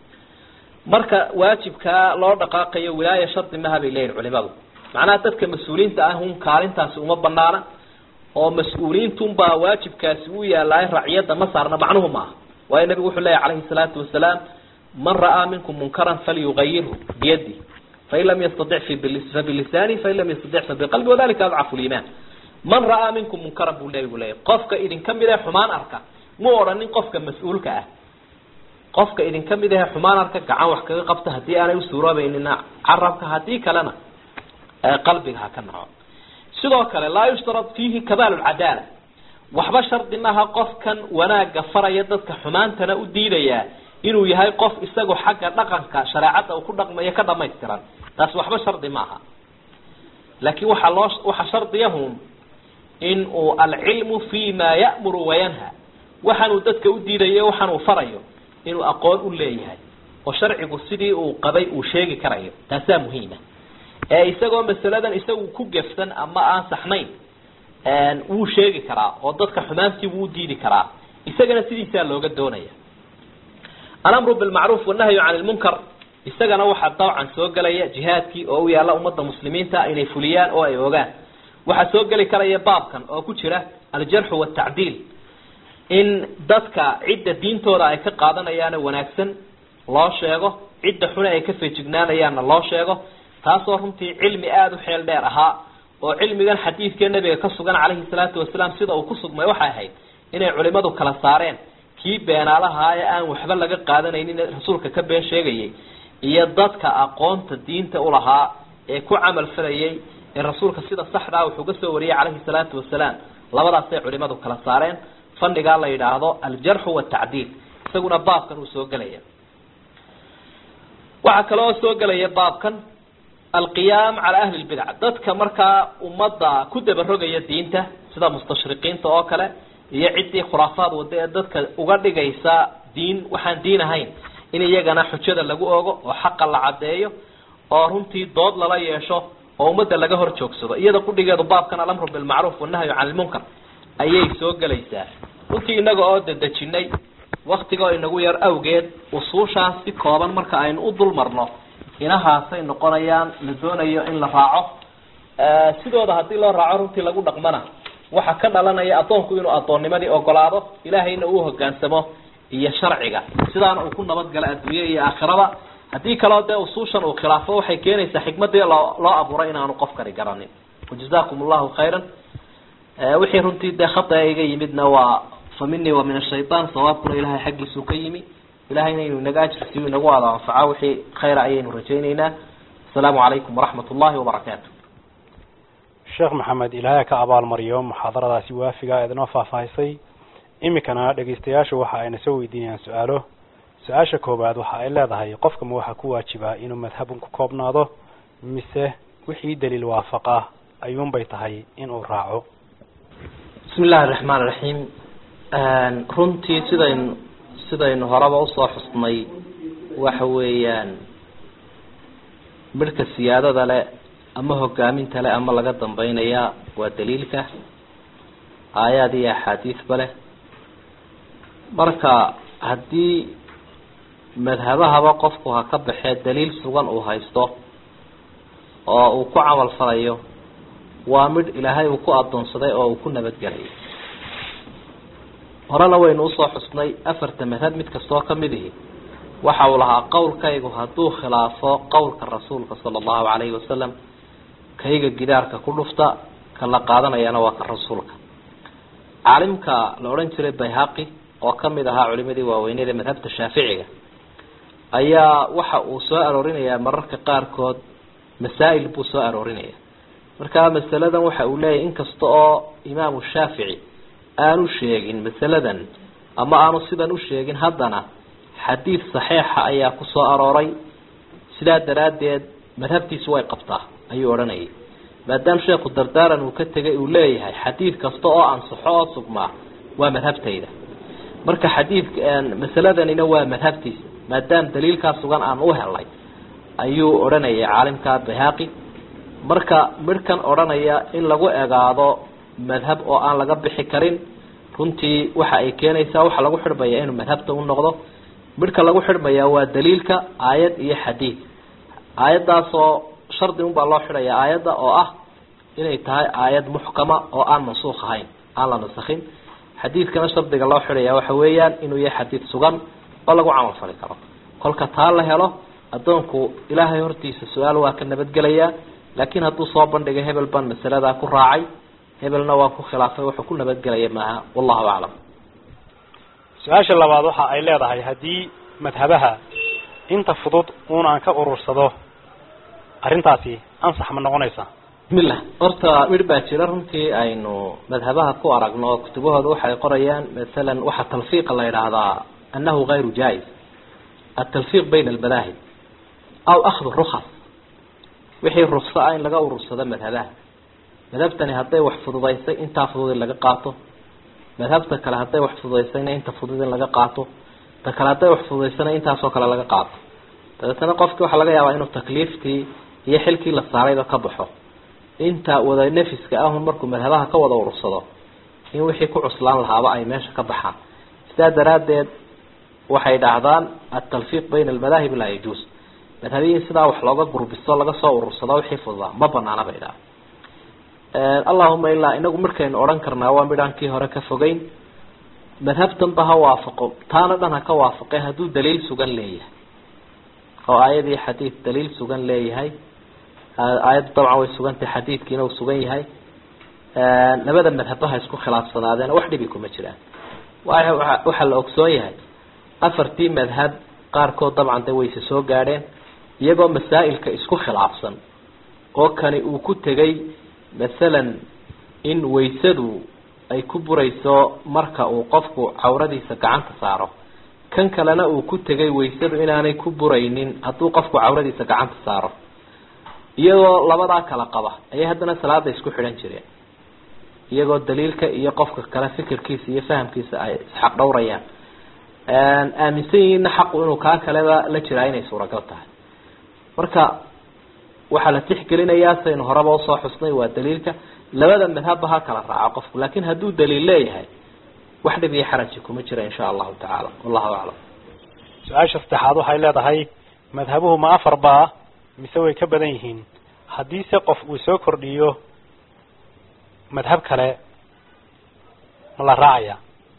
marka waajibkaa loo dhaqaaqayo wilaaya shardi maha bay leeyihin culimadu macnaha dadka mas-uuliyiinta ah un kaalintaasi uma banaana oo mas-uuliyiintunbaa waajibkaasi u yaalaay raciyadda ma saarna macnuhu maaha waayo nabigu wuxuu leeyahy calayhi salaatu wasalaam man ra'aa minkum munkaran falyugayirhu biyadi fain lam yastatic fabilisani fain lam yastatic fabiqalbi wadalika adcafu liimaan man ra'aa minkum munkaran buu nabigu leeyahy qofka idinka mid ee xumaan arka mu odhanin qofka mas-uulka ah qofka idinka mid ahe xumaan arka gacan wax kaga qabta haddii aanay usuuroobeynina carabka haddii kalena qalbiga ha ka naco sidoo kale laa yushtarad fiihi kabaal lcadaala waxba shardi maaha qofkan wanaagga faraya dadka xumaantana u diidayaa inuu yahay qof isagoo xagga dhaqanka shareecadda uu ku dhaqmayo ka dhamaystiran taas waxba shardi maaha laakiin waxaa loo waxaa shardiyahun in uu alcilmu fi ma ya'muru wayanha waxaanuu dadka u diidayo waxaanuu farayo inuu aqoon u leeyahay oo sharcigu sidii uu qabay uu sheegi karayo taasaa muhiima ee isagoo masaladan isagu ku gefsan ama aan saxnayn wuu sheegi karaa oo dadka xumaantii wuu diidi karaa isagana sidiisaa looga doonaya alamru bilmacruuf wanahyu can lmunkar isagana waxaa dawcan soo gelaya jihaadkii oo u yaalla ummadda muslimiinta inay fuliyaan oo ay ogaan waxaa soo geli karaya baabkan oo ku jira aljarxu watacdiil in dadka cidda diintooda ay ka qaadanayaana wanaagsan loo sheego cidda xune ay ka feejignaanayaanna loo sheego taasoo runtii cilmi aada u xeel dheer ahaa oo cilmigan xadiidkee nabiga ka sugan calayhi salaatu wasalaam sida uu ku sugmay waxay ahayd inay culimadu kala saareen kii beenaalahaa ee aan waxba laga qaadanaynin rasuulka ka been sheegayay iyo dadka aqoonta diinta ulahaa ee ku camal falayay ee rasuulka sida saxdaa wuxuu ka soo wariyay calayhi salaatu wasalaam labadaasay culimadu kala saareen fandhigaa la yidhaahdo aljarxu watacdiil isaguna baabkan uu soo gelaya waxaa kaloo soo gelaya baabkan alqiyaam cala ahli lbidca dadka markaa ummadda ku dabarogaya diinta sida mustashriqiinta oo kale iyo ciddii khuraafaad wada ee dadka uga dhigaysa diin waxaan diin ahayn in iyagana xujada lagu ogo oo xaqa la caddeeyo oo runtii dood lala yeesho oo ummadda laga hor joogsado iyada qudhigeedu baabkan alamru bilmacruuf wanahyu can lmunkar ayay soo gelaysaa runtii inaga oo dedejinay waktigaoo inagu yar awgeed usuushaas si kooban marka aynu u dul marno inahaasay noqonayaan la doonayo in la raaco sidooda haddii loo raaco runtii lagu dhaqmana waxaa ka dhalanaya addoonku inuu addoonnimadii ogolaado ilaahayna uu hogaansamo iyo sharciga sidaana uu ku nabadgalo adduunye iyo aakhiraba haddii kaleo dee usuushan uu khilaafo waxay keenaysaa xikmadii loo loo abuuray inaanu qofkani garanin wajazakum allahu khayran wixii runtii dee khata iga yimidna waa fa minii wa min ashaytaan sawaabkuna ilahay xaggiisuu ka yimi ilahayna inuu inaga ajrisiyo inagu wada anfaco wixii khayra ayaynu rajayneynaa asalaamu calaykum waraxmat ullahi wabarakaatu
sheekh maxamed ilaahay ka abaalmariyo muxaadaradaasi waafiga eednoo faahfaahisay iminkana dhegaystayaashu waxa ayna soo weydiinayaan su-aalo su-aasha koowaad waxa ay leedahay qofka ma waxaa ku waajibaa inuu madhabun ku koobnaado mise wixii daliil waafaqa ayuunbay tahay inuu raaco
bismi illahi raxmaan raxiim runtii sidaynu sidaynu horeba usoo xusnay waxa weeyaan midhka siyaadada le ama hogaaminta le ama laga dambeynaya waa daliilka aayaad iyo axaadiisba leh marka haddii madhabahaba qofku ha ka baxee daliil sugan uu haysto oo uu ku camal falayo waa midh ilaahay uu ku adoonsaday oo uu ku nabadgelay horena waynu usoo xusnay afarta madhab mid kastoo kamid ihi waxa uu lahaa qowlkaygu hadduu khilaafo qowlka rasuulka sala allahu calayhi wasalam kayga gidaarka ku dhufta ka la qaadanayana waa ka rasuulka caalimka la odhan jiray bayhaqi oo kamid ahaa culimadii waaweyneed ee madhabta shaaficiga ayaa waxa uu soo aroorinayaa mararka qaarkood masaa'il buu soo aroorinaya markaa masaladan waxa uu leeyahy inkasta oo imaamu shaafici aanu sheegin masaladan ama aanu sidan u sheegin haddana xadiid saxiixa ayaa ku soo arooray sidaa daraaddeed madhabtiisu way qabtaa ayuu odhanayay maadaama sheekhu dardaaran uu ka tegay uu leeyahay xadiid kasta oo ansaxo oo sugmaa waa madhabtayda marka xadiidka masaladanina waa madhabtiisa maadaama daliilkaa sugan aan u helnay ayuu odhanayay caalimka bayhaqi marka midhkan odhanaya in lagu egaado madhab oo aan laga bixi karin runtii waxa ay keenaysaa waxaa lagu xidhmaya inuu madhabta u noqdo midhka lagu xidhmayaa waa daliilka aayad iyo xadiid aayaddaasoo shardi unbaa loo xidhaya aayadda oo ah inay tahay aayad muxkama oo aan mansuukh ahayn aan la nasakhin xadiidkana shardiga loo xidhaya waxa weeyaan inuu yahay xadiid sugan oo lagu camal fali karo kolka taa la helo addoonku ilaahay hortiisa su-aal waa ka nabadgelayaa laakiin hadduu soo bandhigay hebel baan masaladaa ku raacay hebelna waa ku khilaafay wuxuu ku nabadgelaya maaha wallahu aclam
su-aasha labaad waxa ay leedahay haddii madhabaha inta fudud uun aan ka urursado arrintaasi ansax ma noqonaysaa
bismillah horta midh baa jira runtii aynu madhabaha ku aragno oo kutubahooda waxay qorayaan masalan waxaa talfiiqa la yidhaahdaa annahu gayru jaa-is atalfiiq bayna almadaahib aw akhdu rukas wixii rukso ah in laga urursado madhabaha madhabtani hadday wax fududaysay intaa fudud in laga qaato madhabta kale hadday wax fududaysayna inta fudud in laga qaato ta kale hadday wax fududaysana intaasoo kale laga qaato dabeetana qofki waxaa laga yaabaa inuu takliiftii iyo xilkii la saarayba ka baxo inta wada nefiska ahun markuu madhabaha ka wada urursado in wixii ku cuslaan lahaaba ay meesha ka baxaan sidaa daraaddeed waxay dhahdaan atalfiiq bayna almadaahib laa yajuus madhabiyin sidaa wax looga gurbisto laga soo urursado wixii fududaa ma banaana bay dhaha allahuma ilaa inagu markaynu odhan karnaa waa midhaan kii hore ka fogeyn madhabtanba ha waafaqo taana dhan ha ka waafaqe hadduu daliil sugan leeyahay oo aayadii xadiid daliil sugan leeyahay aayaddu dabcan way sugantahay xadiidkiina uu sugan yahay labada madhabba ha isku khilaafsanaadeen wax dhibi kuma jiraan waxaa la ogsoon yahay afartii madhab qaarkood dabcan de wayse soo gaadheen iyagoo masaa'ilka isku khilaafsan oo kani uu ku tegay masalan in waysadu ay ku burayso marka uu qofku cawradiisa gacanta saaro kan kalena uu ku tegay waysadu inaanay ku buraynin hadduu qofku cawradiisa gacanta saaro iyagoo labadaa kala qaba ayay haddana salaada isku xidhan jireen iyagoo daliilka iyo qofka kale fikirkiisa iyo fahamkiisa ay isxaq dhowrayaan aaminsan yihiinna xaqu inuu kaa kaleba la jiraa inay suuragal tahay marka waxaa la tixgelinayaa saynu horeba usoo xusnay waa daliilka labada madhabba ha kala raaco qofku laakin hadduu daliil leeyahay wax dhib iyo xaraji kuma jira insha allahu tacaala wallahu aclam
su-aasha saddexaad waxay leedahay madhabuhu ma afar baa mise way ka badan yihiin haddiise qof uu soo kordhiyo madhab kale ma la raacaya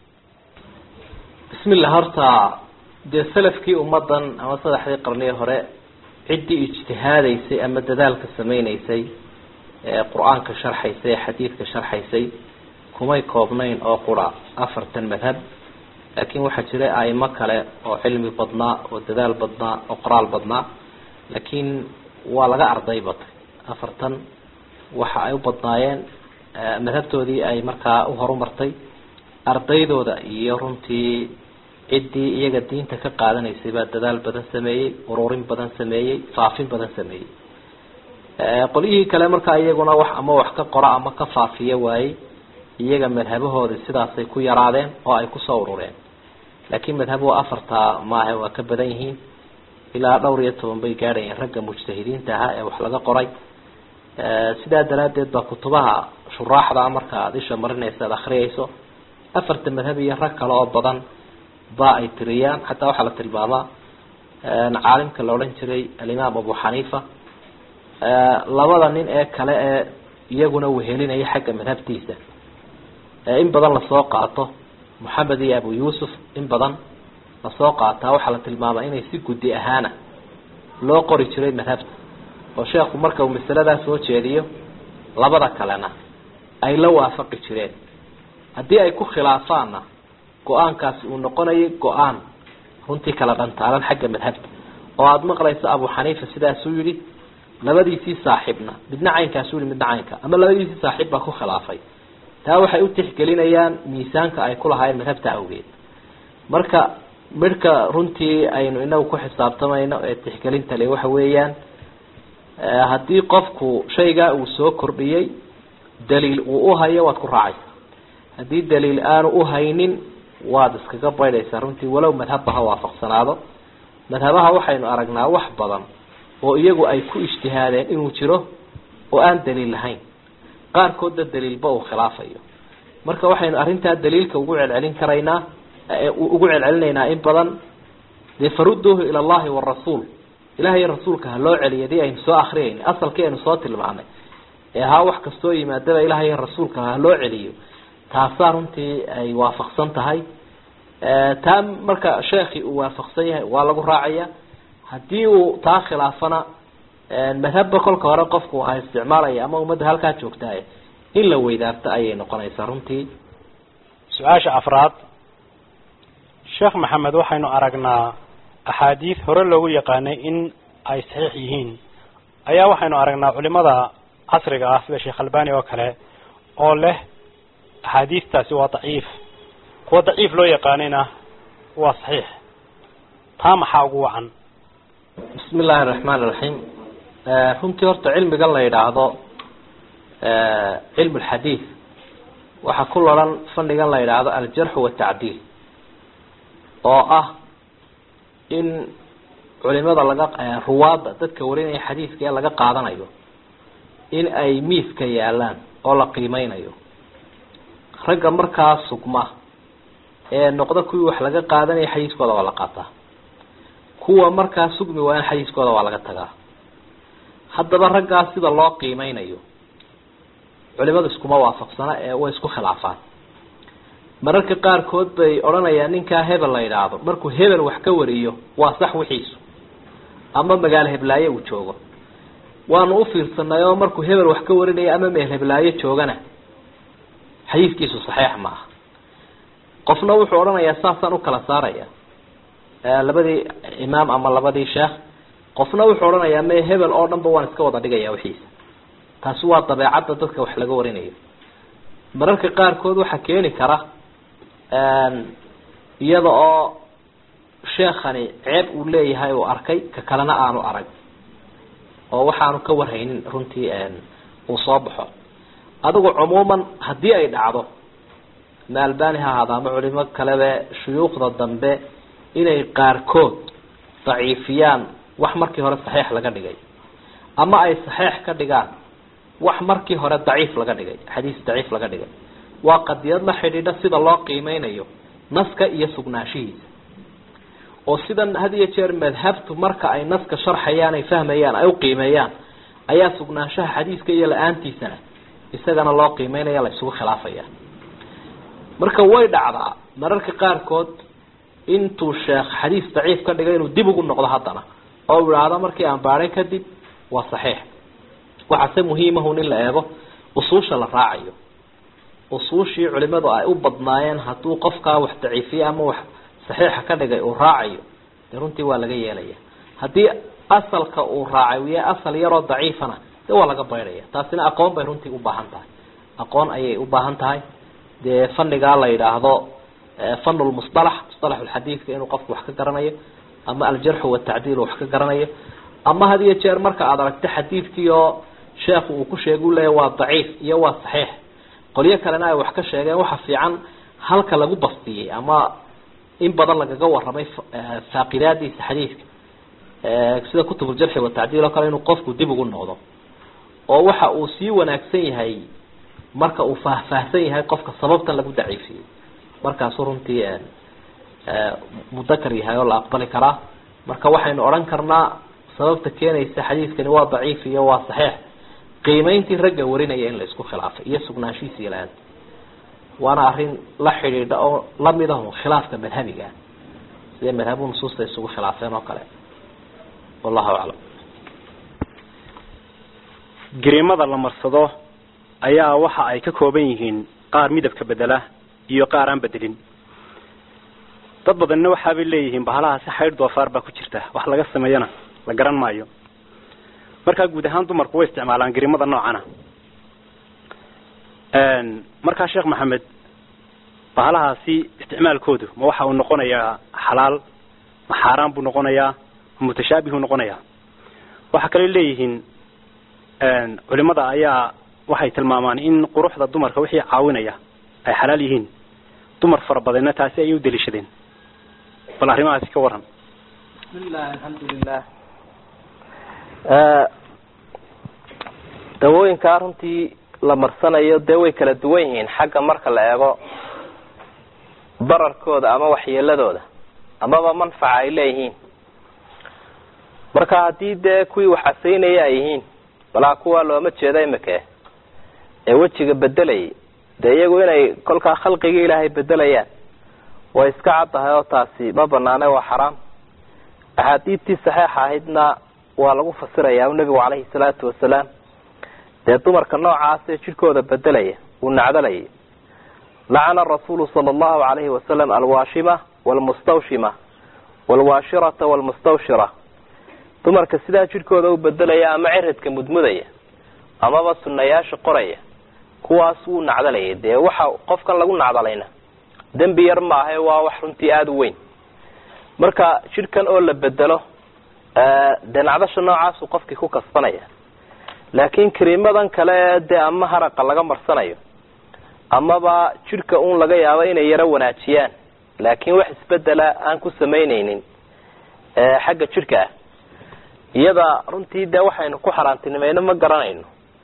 bismillah horta dee salafkii ummadan ama saddexdii qarniye hore ciddii ijtihaadaysay ama dadaalka samaynaysay ee qur-aanka sharxaysay ee xadiidka sharxaysay kumay koobnayn oo qura afartan madhab laakiin waxaa jiray aimo kale oo cilmi badnaa oo dadaal badnaa oo qoraal badnaa laakiin waa laga arday batay afartan waxa ay u badnaayeen madhabtoodii ay markaa u horumartay ardaydooda iyo runtii ciddii iyaga diinta ka qaadanaysay baa dadaal badan sameeyey ururin badan sameeyey faafin badan sameeyey qolyihii kale markaa iyaguna wax ama wax ka qora ama ka faafiya waayey iyaga madhabahoodii sidaasay ku yaraadeen oo ay kusoo urureen laakiin madhabuhu afartaa maahe waa ka badan yihiin ilaa dhowr iyo toban bay gaadhayeen ragga mujtahidiinta ahaa ee wax laga qoray sidaa daraaddeed baa kutubaha shuraaxda marka aada isha marinaysa ad akriyayso afarta madhab iyo rag kale oo badan ba ay tiriyaan xataa waxaa la tilmaamaa caalimka la odhan jiray alimaam abu xaniifa labada nin ee kale ee iyaguna wehelinaya xagga madhabtiisa in badan lasoo qaato moxamed iyo abu yuusuf in badan lasoo qaataa waxaa la tilmaamaa inay si guddi ahaana loo qori jiray madhabta oo sheekhu marka uu masaladaa soo jeediyo labada kalena ay la waafaqi jireen haddii ay ku khilaafaanna go-aankaasi uu noqonayay go-aan runtii kala dhantaalan xagga madhabta oo aada maqlayso abu xaniifa sidaasuu yihi labadiisii saaxiibna midna caynkaasu yihi midna caynka ama labadiisii saaxiib baa ku khilaafay taa waxay u tixgelinayaan miisaanka ay ku lahaayeen madhabta awgeed marka midhka runtii aynu inagu ku xisaabtamayno ee tixgelinta le waxa weeyaan haddii qofku shaygaa uu soo kordhiyey daliil uu uhayo waad ku raacaysa haddii daliil aanu uhaynin waad iskaga baydhaysaa runtii walow madhabba ha waafaqsanaado madhabaha waxaynu aragnaa wax badan oo iyagu ay ku ijtihaadeen inuu jiro oo aan daliil lahayn qaarkoodna daliilba uu khilaafayo marka waxaynu arrintaa daliilka ugu celcelin karaynaa ugu celcelinaynaa in badan dee farudduuhu ila allahi warasuul ilahay rasuulka ha loo celiya dii aynu soo akriyayna asalkii aynu soo tilmaanay ee haa wax kastoo yimaadaba ilahay rasuulka ha loo celiyo taasaa runtii ay waafaqsan tahay taa marka sheekhi uu waafaqsan yahay waa lagu raacaya haddii uu taa khilaafana madhabba kolka hore qofku ha isticmaalaya ama ummadda halkaa joogtaay in la weydaarto ayay noqonaysaa runtii
su-aasha afraad sheekh maxamed waxaynu aragnaa axaadiis hore loogu yaqaanay in ay saxiix yihiin ayaa waxaynu aragnaa culimada casriga ah sida sheekh albani oo kale oo leh axaadiistaasi waa daciif kuwa daciif loo yaqaanayna waa saxiix taa maxaa ugu wacan
bismi illaahi araxmaan iraxiim runtii horta cilmigan la yidhaahdo cilmu lxadiid waxaa ku laran fannigan la yidhaahdo aljarxu watacdiil oo ah in culimada laga ruwaadda dadka warinaya xadiidka ee laga qaadanayo in ay miiska yaalaan oo la qiimeynayo ragga markaa sugma ee noqda kuwii wax laga qaadanaya xadiiskooda waa la qaataa kuwa markaa sugmi waa in xadiiskooda waa laga tagaa haddaba raggaas sida loo qiimeynayo culimadu iskuma waafaqsana ee way isku khilaafaan mararka qaarkood bay odhanayaan ninkaa hebel la yidhaahdo markuu hebel wax ka wariyo waa sax wixiisu ama magaalo heblaaye uu joogo waanu ufiirsanay oo markuu hebel wax ka warinayo ama meel heblaaye joogana xadiiskiisu saxiix ma aha qofna wuxuu odhanayaa saasaan ukala saaraya labadii imaam ama labadii sheekh qofna wuxuu odhanayaa me hebel oo dhan ba waan iska wada dhigaya wixiisa taasi waa dabeecadda dadka wax laga warinayo mararka qaarkood waxaa keeni kara iyada oo sheekhani ceeb uu leeyahay uu arkay ka kalena aanu arag oo waxaanu ka warhaynin runtii uu soo baxo adigu cumuuman haddii ay dhacdo ma albani ha ahaada ama culimo kalebe shuyuukhda dambe inay qaarkood daciifiyaan wax markii hore saxiix laga dhigay ama ay saxiix ka dhigaan wax markii hore daciif laga dhigay xadiis daciif laga dhigay waa qadiyad la xidhiidha sida loo qiimeynayo naska iyo sugnaanshihiisa oo sidan had iyo jeer madhabtu marka ay naska sharxayaan ay fahmayaan ay uqiimeeyaan ayaa sugnaanshaha xadiiska iyo la-aantiisana isagana loo qiimeynaya la isugu khilaafaya marka way dhacdaa mararka qaarkood intuu sheekh xadiis daciif ka dhigay inuu dib ugu noqdo haddana oo u idhaahdo markii aan baadhay kadib waa saxiix waxaase muhiimahun in la eego usuusha la raacayo usuushii culimadu ay u badnaayeen hadduu qofkaa wax daciifiye ama wax saxiixa ka dhigay uu raacayo dee runtii waa laga yeelaya haddii asalka uu raacay uu yahay asal yaroo daciifana dee waa laga baydhaya taasina aqoon bay runtii ubaahan tahay aqoon ayay u baahan tahay dee fanigaa la yidhaahdo fan lmusalax musalax lxadiidka inuu qofku wax ka garanayo ama aljarxu watacdiil wax ka garanayo ama had iyo jeer marka aada aragto xadiidkii oo sheekhu uu ku sheega u leeya waa daciif iyo waa saxiix qolyo kalena ay wax ka sheegeen waxa fiican halka lagu bastiyey ama in badan lagaga waramay faaqidaadiisa xadiidka sida kutubuljarxi watacdiil oo kale inuu qofku dib ugu noqdo oo waxa uu sii wanaagsan yahay marka uu faahfaahsan yahay qofka sababtan lagu daciifiyey markaasu runtii mudakar yahay oo la aqbali karaa marka waxaynu odhan karnaa sababta keenaysa xadiidkani waa daciif iyo waa saxiix qiimayntii ragga warinaya in la isku khilaafay iyo sugnaanshihiisa ilaada waana arrin la xidhiidha oo lamid ahu khilaafka madhabiga sida madhabu nusuusta isugu khilaafeen oo kale wallahu aclam
gariimada la marsado ayaa waxa ay ka kooban yihiin qaar midabka bedela iyo qaar aan bedelin dad badanna waxaabay leeyihiin bahalahaasi xaydh doofaar baa ku jirta wax laga sameeyana la garan maayo markaa guud ahaan dumarku way isticmaalaan gariimada noocana markaa sheekh maxamed bahalahaasi isticmaalkoodu ma waxa uu noqonayaa xalaal ma xaaraan buu noqonayaa ma mutashaabihuu noqonayaa waxa kale leeyihiin culimada ayaa waxay tilmaamaan in quruxda dumarka wixii caawinaya ay xalaal yihiin dumar fara badanna taasi ayay u daliishadeen bal arrimahaasi ka waran
bismillahi alxamdulilah
dawooyinkaa runtii la marsanayo dee way kala duwan yihiin xagga marka la eego dararkooda ama waxyeeladooda amaba manfaca ay leeyihiin marka haddii dee kuwii wax casaynaya ay yihiin balaa kuwa looma jeeda imika ee wejiga bedelayay dee iyagu inay kolkaa khalqigii ilaahay bedelayaan way iska caddahay oo taasi ma banaane waa xaraam axaadiidtii saxiixa ahaydna waa lagu fasirayaa nebigu caleyhi salaatu wasalaam dee dumarka noocaasee jidhkooda bedelaya uu nacdalayay lacana rasuulu sala allahu alayhi wasalam alwaashima walmustawshima walwaashirata walmustawshira dumarka sidaa jidhkooda u bedelaya ama ciridka mudmudaya amaba sunayaasha qoraya kuwaas wuu nacdalayay dee waxa qofkan lagu nacdalayna dembi yar maahae waa wax runtii aada u weyn marka jidhkan oo la bedelo dee nacdasha noocaasuu qofkii ku kasbanaya laakiin kariimadan kale dee ama haraqa laga marsanayo amaba jidhka un laga yaabo inay yaro wanaajiyaan laakiin wax isbedela aan ku samaynaynin xagga jidhka ah iyada runtii dee waxaynu ku xaaraantinimayno ma garanayno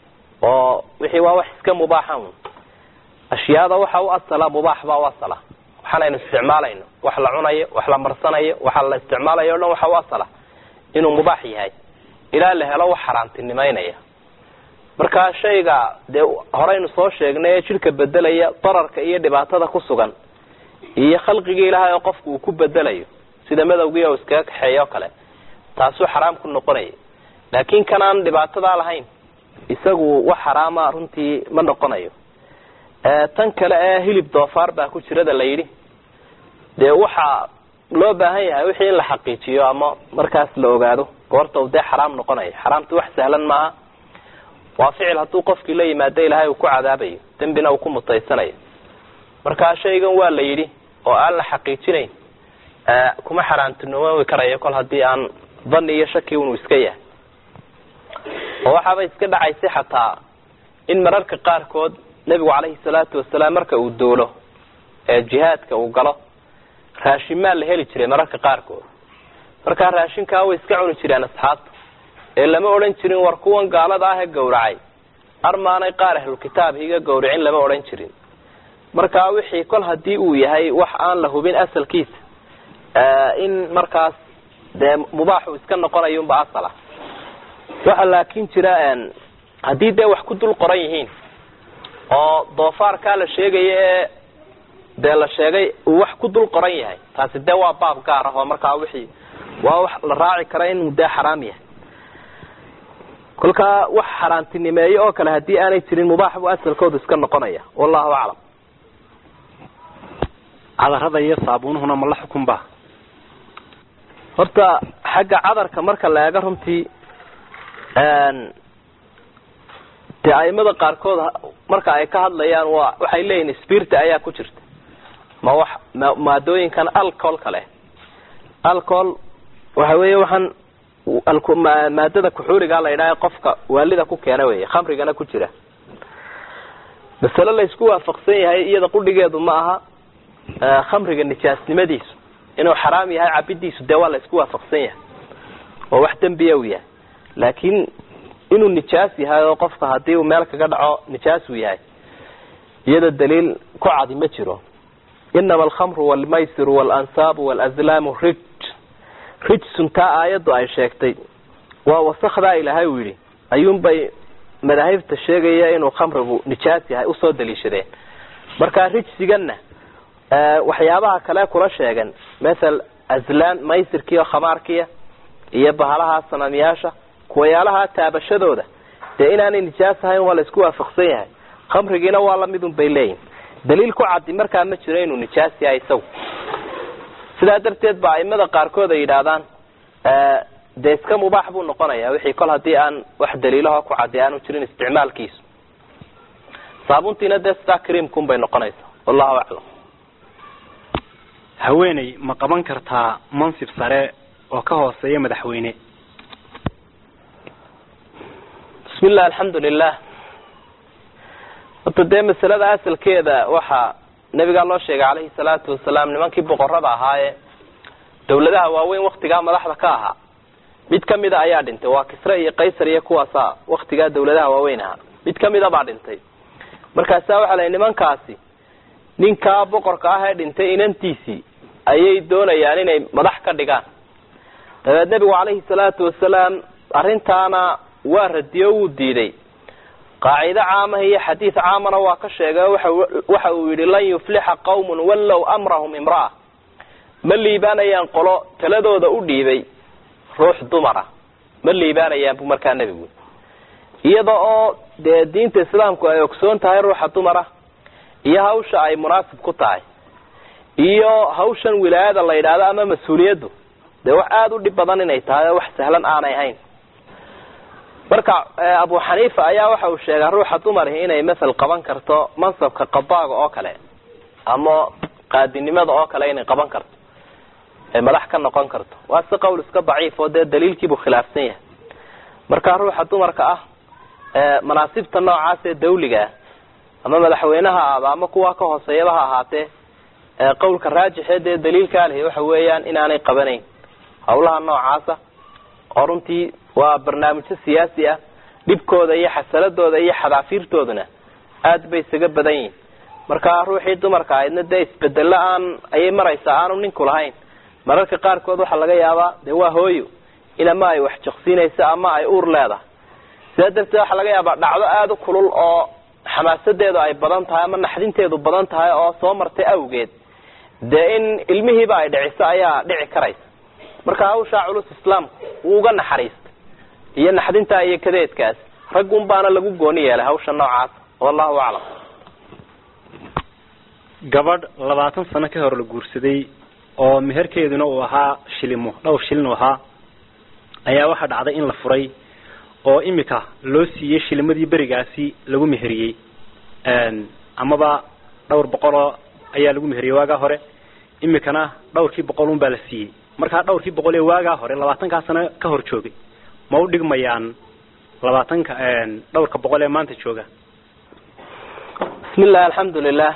oo wixii waa wax iska mubaaxa un ashyaada waxa u asala mubaax baa u asala waxaanaynu isticmaalayno wax la cunayo wax la marsanayo waxa la isticmaalayo o dhan waxa u asala inuu mubaax yahay ilaa la helo wax xaaraantinimaynaya marka shayga dee horeynu soo sheegnay ee jidhka bedelaya dararka iyo dhibaatada ku sugan iyo khalqigii ilaahay oo qofku uu ku bedelayo sida madowgii oo iskaga kaxeeya o kale taasuu xaraam ku noqonaya laakiin kanaan dhibaatadaa lahayn isagu wax xaraama runtii ma noqonayo tan kale ee hilib doofaar baa ku jirada la yidhi dee waxaa loo baahan yahay wixii in la xaqiijiyo ama markaas la ogaado goorta uu dee xaraam noqonayo xaraamtu wax sahlan maaha waa ficil hadduu qofkii la yimaado ilaahay uu ku cadaabayo dembina uu ku mutaysanayo marka shaygan waa la yidhi oo aan la xaqiijinayn kuma xaaraantinoomi karayo kol haddii aan dani iyo shaki unu iska yahay oo waxaaba iska dhacaysay xataa in mararka qaarkood nebigu caleyhi salaatu wasalaam marka uu doolo ee jihaadka uu galo raashinmaa la heli jiray mararka qaarkood markaa raashinkaa way iska cuni jireen asxaabta ee lama odhan jirin war kuwan gaalada ah ee gawracay armaanay qaar ahlulkitaab higa gawricin lama odhan jirin markaa wixii kol haddii uu yahay wax aan la hubin asalkiisa in markaas dee mubaaxu iska noqonayunba asala waxa laakin jira haddii dee wax ku dul qoran yihiin oo doofaarkaa la sheegaya ee dee la sheegay uu wax ku dul qoran yahay taasi dee waa baab gaar ah oo markaa wixii waa wax la raaci kara inuu dee xaraam yahay kolkaa wax xaaraantinimeeyo oo kale haddii aanay jirin mubaax buu asalkoodu iska noqonaya wallahu aclam
cadarada iyo saabuunuhuna ma la xukun ba
horta xagga cadarka marka la eego runtii dee aimada qaarkood marka ay ka hadlayaan waa waxay leeyihin spirta ayaa ku jirta ma wax ma maadooyinkan alcoholka leh alcohol waxa weeye waxaan maadada kuxuuriga la yidhaha qofka waalida ku keena wey khamrigana ku jira masale la isku waafaqsan yahay iyada qudhigeedu ma aha khamriga nijaasnimadiisu inuu xaraam yahay cabidiisu dee waa la isku waafaqsan yahay oo wax dembiya u yahay laakiin inuu nijaas yahay oo qofka hadii uu meel kaga dhaco nijaas uu yahay iyada daliil ku cadi ma jiro inama alkhamru walmaysiru waalansaabu walazlaamu rij rijsun taa aayaddu ay sheegtay waa wasakdaa ilaahay uu yidhi ayuunbay madaahibta sheegaya inuu khamrigu nijaas yahay usoo daliishadeen marka rijsiganna waxyaabaha kale kula sheegan mathal azlaan maysirkiiyo khamaarkiya iyo bahalaha sanamyaasha kuwayaalaha taabashadooda dee inaanay nijaas ahayn waa la isku waafaqsan yahay khamrigiina waa lamidun bay leeyihin daliil ku caddi markaa ma jiro inuu nijaas yahay isagu sidaa darteed ba aimada qaarkood ay yidhaahdaan dee iska mubaax buu noqonaya wixii kol haddii aan wax daliilaho ku caddi aanu jirin isticmaalkiisu saabuntiina dee sidaa creamkun bay noqonaysaa wallahu aclam
haweeney ma qaban kartaa mansib sare oo ka hooseeya madaxweyne
bismi illah alxamdu lilah horta dee masalada asalkeeda waxaa nabigaa loo sheegay calayhi salaatu wasalaam nimankii boqorada ahaayee dawladaha waaweyn waktigaa madaxda ka ahaa mid kamida ayaa dhintay waa kisre iyo qaysar iyo kuwaasa waktigaa dawladaha waaweyn ahaa mid kamida baa dhintay markaasaa waxaa la nimankaasi ninkaa boqorka ah ee dhintay inantiisii ayay doonayaan inay madax ka dhigaan dabeed nebigu calayhi salaatu wasalaam arrintaana waa radiyo wuu diiday qaacido caamaha iyo xadiid caamana waa ka sheegay waxa uu yidhi lan yuflixa qawmun wallow amrahum imra'a ma liibaanayaan qolo taladooda u dhiibay ruux dumara ma liibaanayaan bu markaa nebigu iyada oo dee diinta islaamku ay ogsoon tahay ruuxa dumara iyo hawsha ay munaasib ku tahay iyo hawshan wilaayada la yidhaahdo ama mas-uuliyaddu dee wax aada u dhib badan inay tahay oo wax sahlan aanay ahayn marka abu xaniifa ayaa waxa uu sheegaa ruuxa dumarihi inay masal qaban karto mansabka qadaaga oo kale ama qaadinimada oo kale inay qaban karto ee madax ka noqon karto waa si qowl iska daciif oo dee daliilkiibuu khilaafsan yahay marka ruuxa dumarka ah manaasibta noocaas ee dawliga ah ama madaxweyneha aaba ama kuwa ka hooseeyaba ha ahaatee qowlka raajixee dee daliilkaa lihi waxa weeyaan inaanay qabanayn hawlaha noocaasa oo runtii waa barnaamijyo siyaasi ah dhibkooda iyo xasaladooda iyo xadaafiirtooduna aad bay isaga badan yihin marka ruuxii dumarka ahaydna dee isbedelo aan ayay maraysaa aanu ninku lahayn mararka qaarkood waxaa laga yaabaa dee waa hooyo in ama ay wax jaqsiinayso ama ay uur leedahay sidaa darteed waxaa laga yaabaa dhacdo aada u kulul oo xamaasadeedu ay badan tahay ama naxdinteedu badan tahay oo soo martay awgeed dee in ilmihiiba ay dhiciso ayaa dhici karaysa marka hawshaa culus islaamku wuu uga naxariistay iyo naxdintaa iyo kadeedkaas raggun baana lagu gooni yeelay hawsha noocaas wallahu aclam
gabadh labaatan sano ka hor la guursaday oo meherkeeduna uu ahaa shilimo dhowr shilin uu ahaa ayaa waxaa dhacday in la furay oo imika loo siiyey shilimadii berigaasi lagu meheriyey amaba dhowr boqoloo ayaa lagu meheriyey waagaa hore imikana dhowrkii boqol un baa la siiyey markaa dhowrkii boqol ee waagaa hore labaatankaa sano ka hor joogay ma u dhigmayaan labaatanka dhowrka boqol ee maanta jooga
bismi illah alxamdu lilah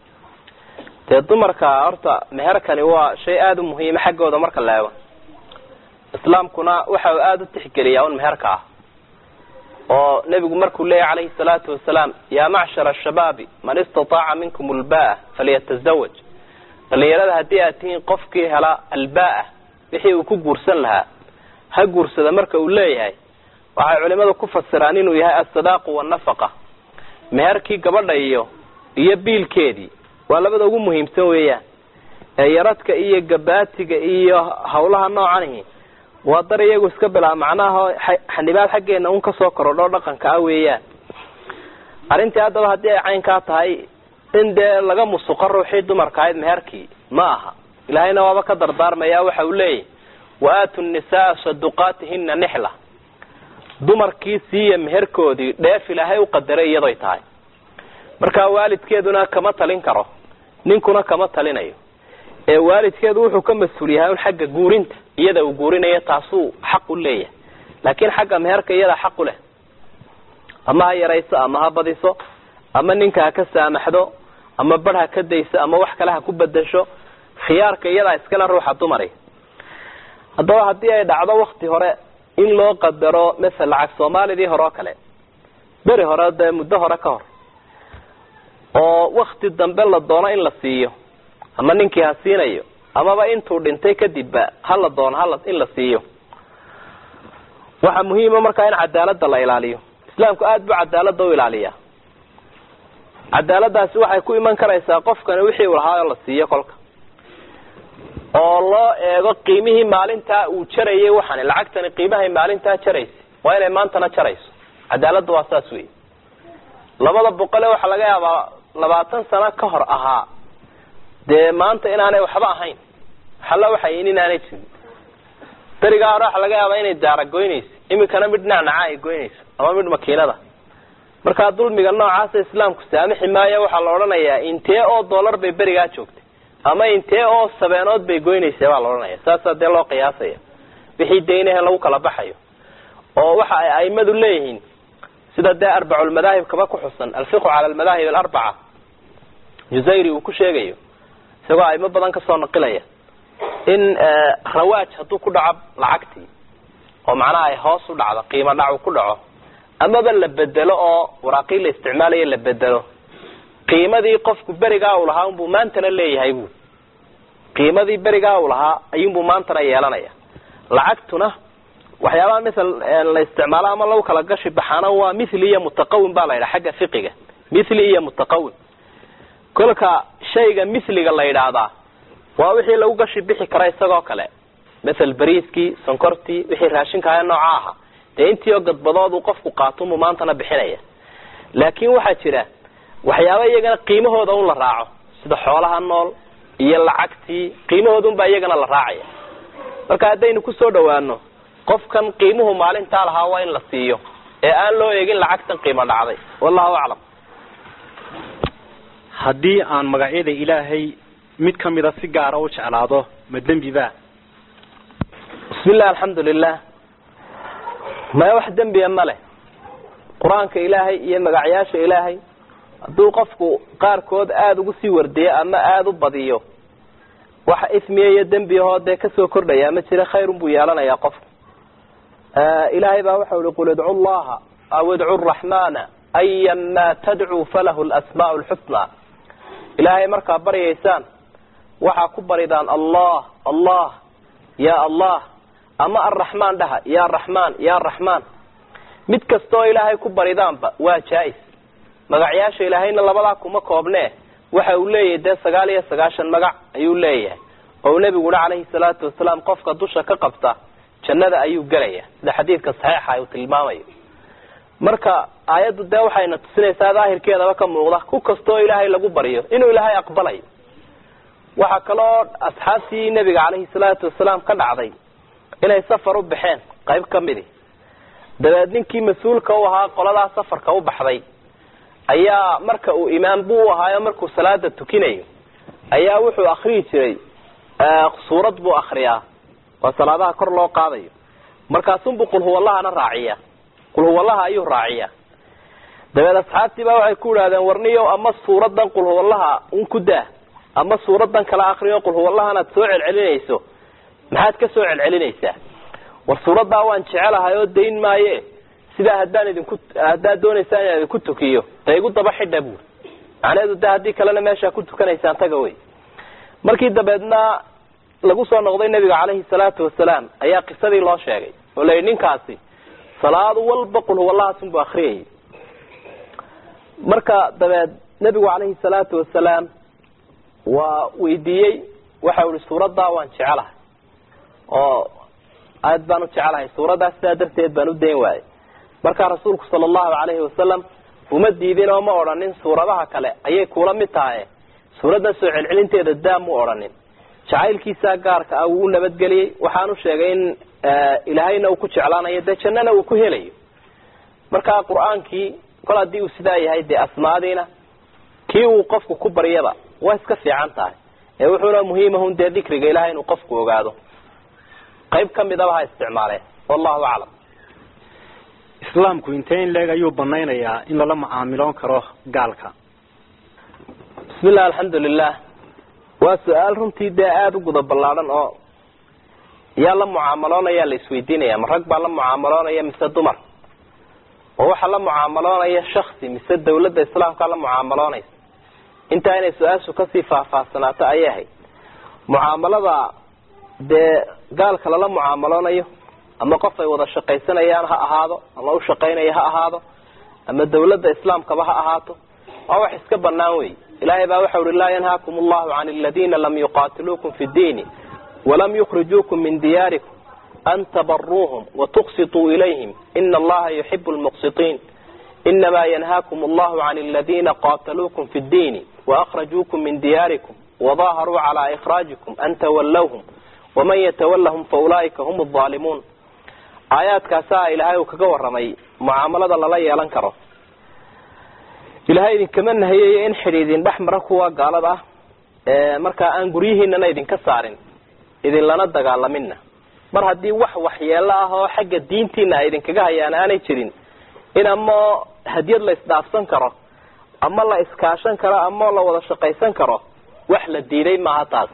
dee dumarka horta meherkani waa shay aada u muhiima xaggooda marka la eego islaamkuna waxa uu aada u tixgeliyaa un meherka ah oo nebigu markuu leeyahy calayhi salaatu wasalaam yaa macshara ashabaabi man istataaca minkum albaa falyatazawaj dhalinyarada haddii aad tihiin qofkii hela albaa wixii uu ku guursan lahaa ha guursada marka uu leeyahay waxay culimadu ku fasiraan inuu yahay asadaaqu wanafaqa meherkii gabadha iyo iyo biilkeedii waa labada ugu muhiimsan weeyaan ee yaradka iyo gabaatiga iyo hawlaha noocanihi waa dar iyagu iska bilaa macnaha xanibaad xaggeena un kasoo korodho dhaqanka ah weeyaan arrintii haddaba haddii ay caynkaa tahay in dee laga musuqo ruuxii dumarka ahayd meherkii ma aha ilaahayna waaba ka dardaarmaya waxa uu leeyahy wa aatu nisaa saduqaatihina nixla dumarkii siiya meherkoodii dheef ilaahay u qadaray iyadoy tahay marka waalidkeeduna kama talin karo ninkuna kama talinayo ee waalidkeedu wuxuu ka mas-uul yahay un xagga guurinta iyada uu guurinayo taasuu xaq u leeyahay laakiin xagga meherka iyadaa xaq u leh ama ha yarayso ama ha badiso ama ninka ha ka saamaxdo ama bar ha ka dayso ama wax kale ha ku bedesho khiyaarka iyadaa iskale ruuxa dumari haddaba haddii ay dhacdo wakti hore in loo qadaro masel lacag soomaalidii hore oo kale beri hore dee muddo hore ka hor oo wakti dambe la doono in la siiyo ama ninkii ha siinayo amaba intuu dhintay kadibba hala doono hala in la siiyo waxaa muhiima markaa in cadaalada la ilaaliyo islaamku aada buu cadaalada u ilaaliyaa cadaaladaasi waxay ku iman karaysaa qofkani wixii uu lahaa la siiyo kolka oo loo eego qiimihii maalintaa uu jarayay waxani lacagtani qiimahay maalintaa jaraysa waa inay maantana jarayso cadaaladda waa saas wey labada boqole waxaa laga yaabaa labaatan sano ka hor ahaa dee maanta inaanay waxba ahayn waxalla waxayin inaanay jirin berigaa hore waxaa laga yaabaa inay daara goynayso imikana mid nacnaca ay goynayso ama mid makiinada markaa dulmiga noocaasa islaamku saamixi maayo waxaa la odhanayaa intee oo dollar bay berigaa joogtay ama intee oo sabeenood bay goynaysa baa la odhanaya saasaa dee loo qiyaasaya wixii deynahe lagu kala baxayo oo waxa ay aimadu leeyihiin sida dee arbaculmadaahib kaba ku xusan alfiqhu cala almadaahib alarbaca juzayri uu ku sheegayo isagoo aimo badan kasoo naqilaya in rawaaj hadduu ku dhaco lacagtii oo macnaha ay hoos u dhacdo qiimo dhacu ku dhaco amaba la bedelo oo waraaqii la isticmaalayo la bedelo qiimadii qofku berigaa uu lahaa unbuu maantana leeyahay bu qiimadii berigaa uu lahaa ayuunbuu maantana yeelanaya lacagtuna waxyaabaha misal la isticmaalo ama lagu kala gashi baxaana waa mithli iyo mutaqawim baa la yidhaha xagga fiqiga mithli iyo mutaqawim kolka shayga mithliga la yidhaahdaa waa wixii lagu gashi bixi kara isagoo kale mathal bariiskii sonkortii wixii raashinkaaya nooca aha dee intii oo gadbadood uu qofku qaatunbuu maantana bixinaya laakiin waxaa jira waxyaaba iyagana qiimahooda un la raaco sida xoolaha nool iyo lacagtii qiimahooda unbaa iyagana la raacaya marka haddaynu kusoo dhawaano qofkan qiimuhu maalintaa lahaa waa in la siiyo ee aan loo eegin lacagtan qiimo dhacday wallahu aclam
haddii aan magacyada ilaahay mid ka mida si gaara u jeclaado ma dembi ba
bismi illah alxamdu lilah maya wax dembiya ma leh qur-aanka ilaahay iyo magacyaasha ilaahay hadduu qofku qaarkood aada ugu sii wardiyo ama aada u badiyo waxa ismiya iyo dembiyahoo dee kasoo kordhaya ma jira khayrun buu yeelanayaa qofku ilaahay baa waxau ihi qul idcu llaha aw idcu raxmana ayan ma tadcuu falahu lasmaau lxusnaa ilaahay markaa baryaysaan waxaa ku baridaan allah allah ya allah ama arraxmaan dhaha ya raxmaan ya raxmaan mid kastaoo ilaahay ku baridaanba waa jaa-is magacyaasha ilaahayna labadaa kuma koobnee waxa uu leeyahay dee sagaal iyo sagaashan magac ayuu leeyahay oo uu nebigu uhi calayhi salaatu wasalaam qofka dusha ka qabta jannada ayuu gelaya sida xadiidka saxiixa uu tilmaamayo marka aayaddu dee waxayna tusinaysaa daahirkeedaba ka muuqda ku kastaoo ilaahay lagu baryo inuu ilaahay aqbalayo waxaa kaloo asxaabtii nebiga calayhi salaatu wasalaam ka dhacday inay safar u baxeen qayb ka midi dabeed ninkii mas-uulka u ahaa qoladaa safarka u baxday ayaa marka uu imaam buu u ahaayo markuu salaada tukinayo ayaa wuxuu akriyi jiray suurad buu akriyaa waa salaadaha kor loo qaadayo markaasunbuu qulhuwallahana raaciya qulhuwallaha ayuu raaciya dabeed asxaabtii baa waxay ku idhahdeen warniyo ama suuradan qulhuwallaha un ku daa ama suuradan kala akriyo qulhuwallahanaad soo celcelinayso maxaad ka soo celcelinaysaa war suuraddaa waan jecelahay oo dayn maaye sidaa haddaan idinku haddaad doonaysaan inaan idinku tukiyo da igu daba xidha buuri macnaheedu de haddii kalena meeshaa ku tukanaysaan taga wey markii dabeedna lagu soo noqday nebiga calayhi salaatu wasalaam ayaa qisadii loo sheegay oo la yidhi ninkaasi salaadu walba qulhuwallahaasunbuu akriyayay marka dabeed nebigu calayhi salaatu wasalaam waa weydiiyey waxau ihi suuraddaa waan jecelahay oo aad baan u jecelahay suuraddaa sidaa darteed baan u dayn waayay markaa rasuulku sala allahu calayhi wasalam uma diidin oo ma odhanin suuradaha kale ayay kula mid tahay suuraddan soo celcelinteeda daa mu odhanin jacaylkiisaa gaarka ah wuu u nabadgeliyey waxaanu sheegay in ilaahayna uu ku jeclaanayo dee jannana uu ku helayo markaa qur-aankii kol haddii uu sidaa yahay dee asmaadiina kii uu qofku ku baryaba waa iska fiican tahay ee wuxuuna muhiimahun dee dikriga ilahay inuu qofku ogaado qayb ka midaba ha isticmaaleen wallahu aclam
islaamku intee in leeg ayuu banaynayaa in lala mucaamiloon karo gaalka
bismi illah alxamdu lilah waa su-aal runtii dee aada u guda ballaadhan oo yaa la mucaamaloonaya la isweydiinaya ma rag baa la mucaamaloonaya mise dumar oo waxaa la mucaamaloonaya shaksi mise dawladda islaamkaa la mucaamaloonaysa intaa inay su-aashu kasii faahfaahsanaato ayay ahayd mucaamalada dee gaalka lala mucaamaloonayo ama qof ay wada shaqaysanayaan ha ahaado ama u shaqaynayo ha ahaado ama dawladda islaamkaba ha ahaato waa wax iska banaan wey ilaahay baa waxau uhi laa yanhaakum allahu can aladiina lam yuqaatiluukum fi ddiini walam yukhrijuukum min diyaarikum an tabaruuhum watuqsituu ilayhim ina allaha yuxibu lmuqsitiin inama yanhaakum allahu can aladiina qaataluukum fi ddiini waakhrajuukum min diyaarikum wadaharuu calaa ikhraajikum an tawallawhum waman yatawallahum faulaa'ika hum alظaalimuun aayaadkaasaa ilaahay uu kaga waramay mucaamalada lala yeelan karo ilahay idinkama nahiyayo in xidhiidin dhex mara kuwa gaalada ah markaa aan guryihiinana idinka saarin idinlana dagaalamina mar haddii wax waxyeelo ah oo xagga diintiina ay idinkaga hayaan aanay jirin in ama hadiyad la isdhaafsan karo ama la iskaashan karo ama la wada shaqaysan karo wax la diiday maaha taas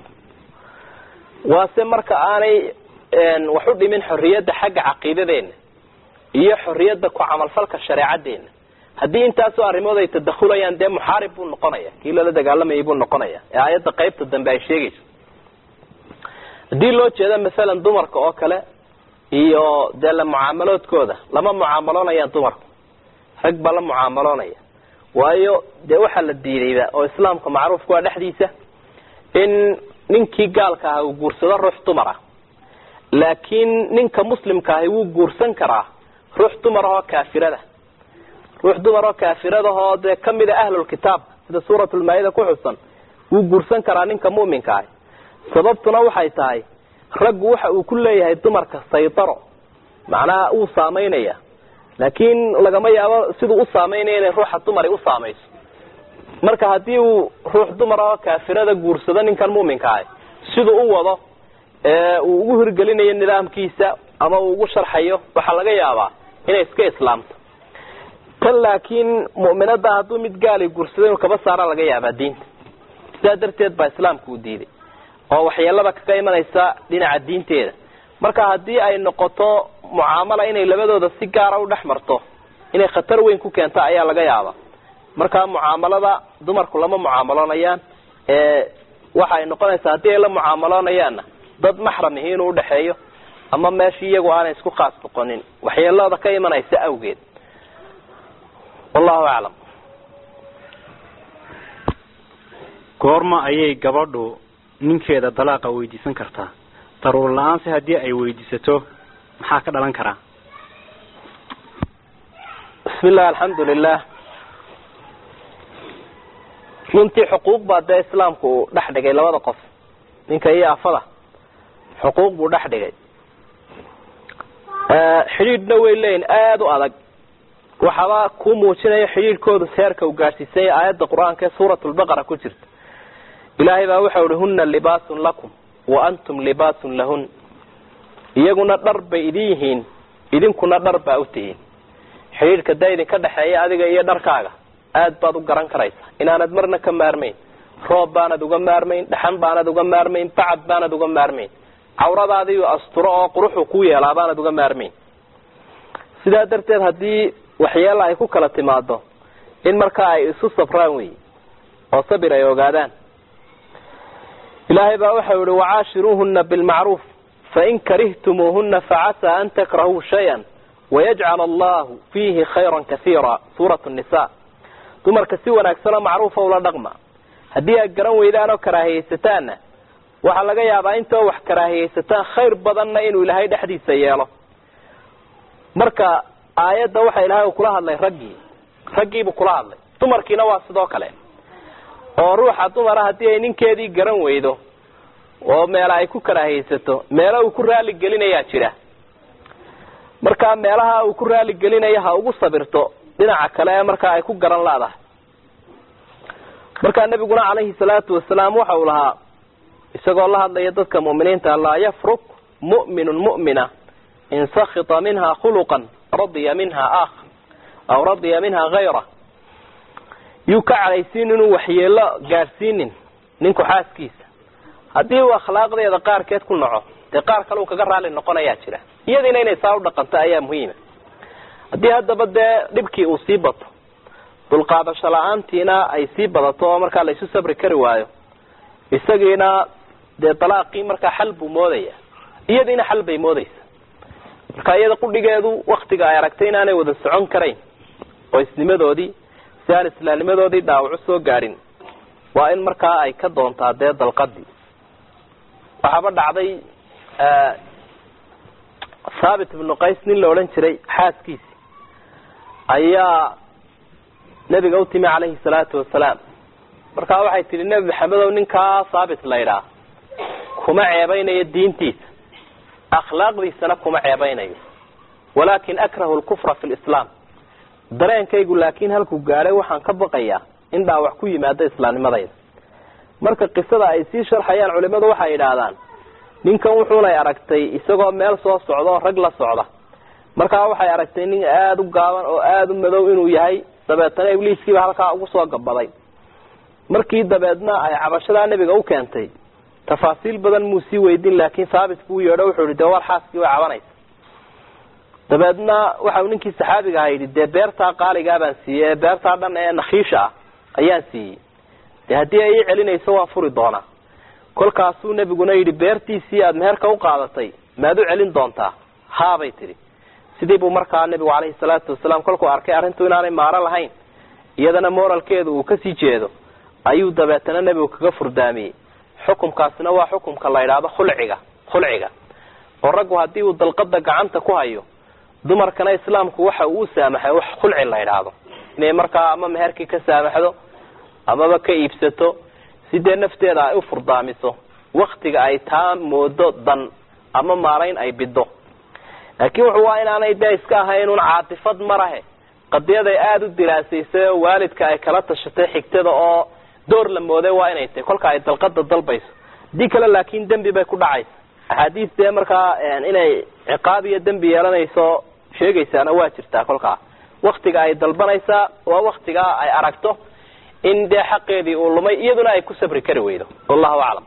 waase marka aanay wax u dhimin xorriyadda xagga caqiidadeena iyo xorriyadda ku camalfalka shareecadeena haddii intaasoo arrimood ay tadakhulayaan dee muxaarib buu noqonaya kii lala dagaalamayay buu noqonaya ee aayadda qaybta dambe ay sheegayso haddii loo jeeda masalan dumarka oo kale iyo dee la mucaamaloodkooda lama mucaamaloonayaan dumarku rag baa la mucaamaloonaya waayo dee waxaa la diidayba oo islaamka macruufka waa dhexdiisa in ninkii gaalka aha uu guursado ruux dumar ah laakiin ninka muslimka ahi wuu guursan karaa ruux dumar ahoo kaafirada ruux dumar oo kaafiradahoo dee kamid a ahlulkitaab sida suuratulmaa-ida ku xusan wuu guursan karaa ninka mu'minka ahi sababtuna waxay tahay raggu waxa uu ku leeyahay dumarka saytaro macnaha wuu saameynaya laakiin lagama yaabo siduu u saameynaya inay ruuxa dumari u saamayso marka haddii uu ruux dumar oo kaafirada guursado ninkan mu'minka ahi siduu u wado uu ugu hirgelinayo nidaamkiisa ama uu ugu sharxayo waxaa laga yaabaa inay iska islaamto tan laakiin mu'minada hadduu mid gaali guursado inuu kaba saara laga yaabaa diinta sidaa darteed baa islaamku u diiday oo waxyeelada kaga imanaysa dhinaca diinteeda marka haddii ay noqoto mucaamala inay labadooda si gaara u dhex marto inay khatar weyn ku keento ayaa laga yaabaa marka mucaamalada dumarku lama mucaamaloonayaan waxa ay noqonaysaa haddii ay la mucaamaloonayaanna dad maxram ihi inuu udhexeeyo ama meeshii iyagu aanay isku khaas noqonin waxyeelada ka imanaysa awgeed wallahu aclam
goorma ayay gabadhu ninkeeda dalaaqa weydiisan kartaa daruur la-aanse haddii ay weydiisato maxaa ka dhalan karaa
bismi illah alxamdu lilah runtii xuquuq baa dee islaamku uu dhex dhigay labada qof ninka iyo afada xuquuq buu dhex dhigay xidhiidhna way leeyihin aada u adag waxaaba kuu muujinaya xidhiidhkoodu seerka uu gaadhsiisanya aayadda qur-aanka ee suurat lbaqara ku jirta ilaahay baa waxau ihi huna libaasun lakum wa antum libaasun lahun iyaguna dhar bay idin yihiin idinkuna dhar baa u tihiin xidhiidhka daa idinka dhexeeya adiga iyo dharkaaga aad baad u garan karaysaa inaanad marna ka maarmayn roob baanad uga maarmayn dhaxan baanad uga maarmayn bacad baanad uga maarmayn cawradaadiiu asturo oo quruxu ku yeelaa baanad uga maarmayn sidaa darteed haddii waxyeela ay ku kala timaado in markaa ay isu sabraan wey oo sabir ay ogaadaan ilaahay baa waxau yihi wacaashiruuhuna bilmacruuf fain karihtumuuhuna facasaa an takrahuu shay-an wayajcal allahu fiihi khayran kasiira suurat nisa dumarka si wanaagsanoo macruufa ula dhaqma haddii aad garan weydaan oo karaahiyeysataanna waxaa laga yaabaa intoo wax karaahiyeysataan khayr badanna inuu ilaahay dhexdiisa yeelo marka aayadda waxa ilaahay uu kula hadlay raggii raggiibuu kula hadlay dumarkiina waa sidoo kale oo ruuxa dumara haddii ay ninkeedii garan weydo oo meela ay ku karaahiyeysato meelo uu ku raali gelinayaa jira markaa meelaha uu ku raali gelinayo ha ugu sabirto dhinaca kale ee markaa ay ku garan laadahay markaa nabiguna calayhi salaatu wasalaam waxa uu lahaa isagoo la hadlaya dadka mu'miniinta laa yafruk mu'minun mu'mina in sakita minha khuluqan radiya minha aakhar aw radiya minha hayra yuu ka cadhaysiin inuu waxyeelo gaadhsiinin ninku xaaskiisa haddii uu akhlaaqdeeda qaarkeed ku naco dee qaar kale uu kaga raali noqonayaa jira iyadiina inay saa u dhaqanto ayaa muhiima haddii haddaba dee dhibkii uu sii bato dulqaadasho la-aantiina ay sii badato oo markaa la isu sabri kari waayo isagiina dee dalaaqii markaa xal buu moodaya iyadiina xal bay moodaysa marka iyada qudhigeedu waktiga ay aragtay inaanay wada socon karayn
oo isnimadoodii si aan islaamnimadoodii dhaawacu soo gaadhin waa in markaa ay ka doontaa dee dalqadii waxaaba dhacday thaabit ibnu qays nin la odhan jiray xaaskiisi ayaa nebiga u timi calayhi salaatu wasalaam markaa waxay tidhi nebi maxamedow ninkaa thaabit la ydhaa kuma ceebeynayo diintiisa akhlaaqdiisana kuma ceebeynayo walaakin akrahu lkufra fi lislaam dareenkaygu laakiin halkuu gaadhay waxaan ka baqayaa in dhaawac ku yimaado islaamnimadayda marka qisada ay sii sharxayaan culimadu waxay yidhaahdaan ninkan wuxuunay aragtay isagoo meel soo socda oo rag la socda markaa waxay aragtay nin aada u gaaban oo aada u madow inuu yahay dabeetana ibliiskiiba halkaa ugu soo gabaday markii dabeedna ay cabashadaa nebiga u keentay tafaasiil badan muu sii weydin laakiin thaabit buu yeedho wuxuu yihi dee war xaaskii way cabanaysa dabeedna waxau ninkii saxaabiga aha yidhi dee beertaa qaaligaa baan siiyey ee beertaa dhan ee nakhiisha ah ayaan siiyey dee haddii ay ii celinayso waan furi doonaa kolkaasuu nebiguna yidhi beertiisii aada meherka u qaadatay maad u celin doontaa haabay tidhi sidii buu markaa nebigu calayhi salaatu wasalaam kolkuu arkay arrintu inaanay maaro lahayn iyadana moralkeedu uu kasii jeedo ayuu dabeetana nebigu kaga furdaamiyey xukumkaasina waa xukumka la yidhaahdo khulciga khulciga oo raggu haddii uu dalqada gacanta ku hayo dumarkana islaamku waxa uu u saamaxay wax khulci la yidhaahdo inay markaa ama meherkii ka saamaxdo amaba ka iibsato si dee nafteeda ay u furdaamiso waktiga ay taa moodo dan ama maarayn ay bido laakiin wuxuu waa inaanay dee iska ahayn un caatifad marahe qadiyaday aada u diraasaysay oo waalidka ay kala tashatay xigtada oo door la mooday waa inay tahay kolka ay dalqada dalbayso haddii kale laakiin dembi bay ku dhacaysa axaadiis dee markaa inay ciqaab iyo dembi yeelanayso sheegaysaana waa jirtaa kolkaa waktiga ay dalbanaysaa waa waktigaa ay aragto in dee xaqeedii uu lumay iyaduna ay ku sabri kari weydo wallahu aclam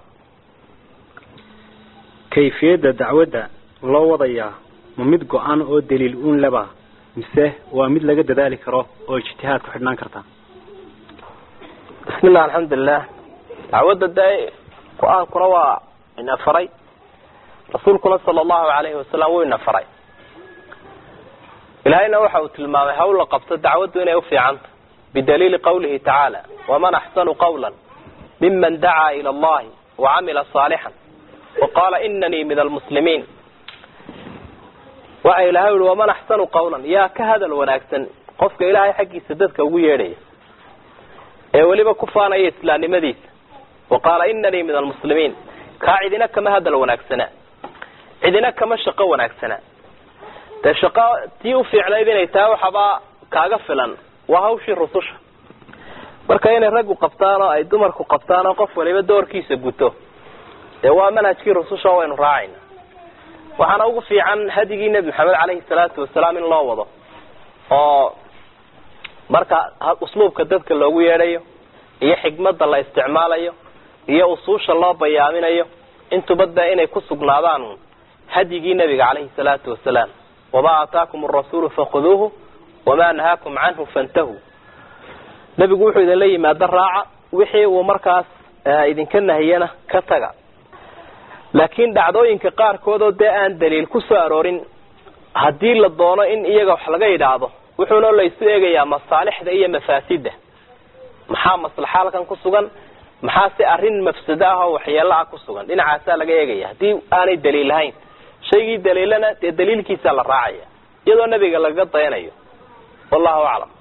kayfiyadda dacwadda loo wadayaa ma mid go-an oo daliil uun leba mise waa mid laga dadaali karo oo ijtihaad ku xidhnaan karta
bismi llah alxamdulilah dacwadda dee go-aankuna waa ina faray rasuulkuna sala allahu alayhi wasalam wuu ina faray ilaahayna waxa uu tilmaamay hawl la qabto dacwaddu inay ufiicanta bidaliili qawlihi tacaala waman axsanu qawla miman dacaa ila allahi wacamila saalixan waqaala inanii min almuslimiin waxa ilahay uhi waman axsanu qawlan yaa ka hadal wanaagsan qofka ilaahay xaggiisa dadka ugu yeedhaya ee weliba ku faanaya islaamnimadiisa waqaala inanii min almuslimiin kaa cidina kama hadal wanaagsana cidina kama shaqo wanaagsana dee shaqo tii ufiicnayd inay tahay waxaba kaaga filan waa hawshii rususha marka inay raggu qabtaan oo ay dumarku qabtaan oo qof waliba doorkiisa guto dee waa manhajkii rususha waynu raacayna waxaana ugu fiican hadigii nebi maxamed caleyhi salaatu wasalaam in loo wado oo marka usluubka dadka loogu yeedhayo iyo xikmadda la isticmaalayo iyo usuusha loo bayaaminayo intuba dee inay ku sugnaadaan hadyigii nebiga caleyhi salaatu wasalaam wamaa aataakum arasuulu fakhuduuhu wamaa nahaakum canhu fantahuu nebigu wuxuu idinla yimaado raaca wixii uu markaas idinka nahiyana ka taga laakiin dhacdooyinka qaarkood oo dee aan daliil ku soo aroorin haddii la doono in iyaga wax laga yidhaahdo wuxuuna laysu eegayaa masaalixda iyo mafaasidda maxaa maslaxa halkan ku sugan maxaa si arrin mafsado ah oo waxyeelo ah ku sugan dhinacaasaa laga eegaya haddii aanay daliil lahayn shaygii daliilana dee daliilkiisaa la raacaya iyadoo nebiga lagaga dayanayo wallahu aclam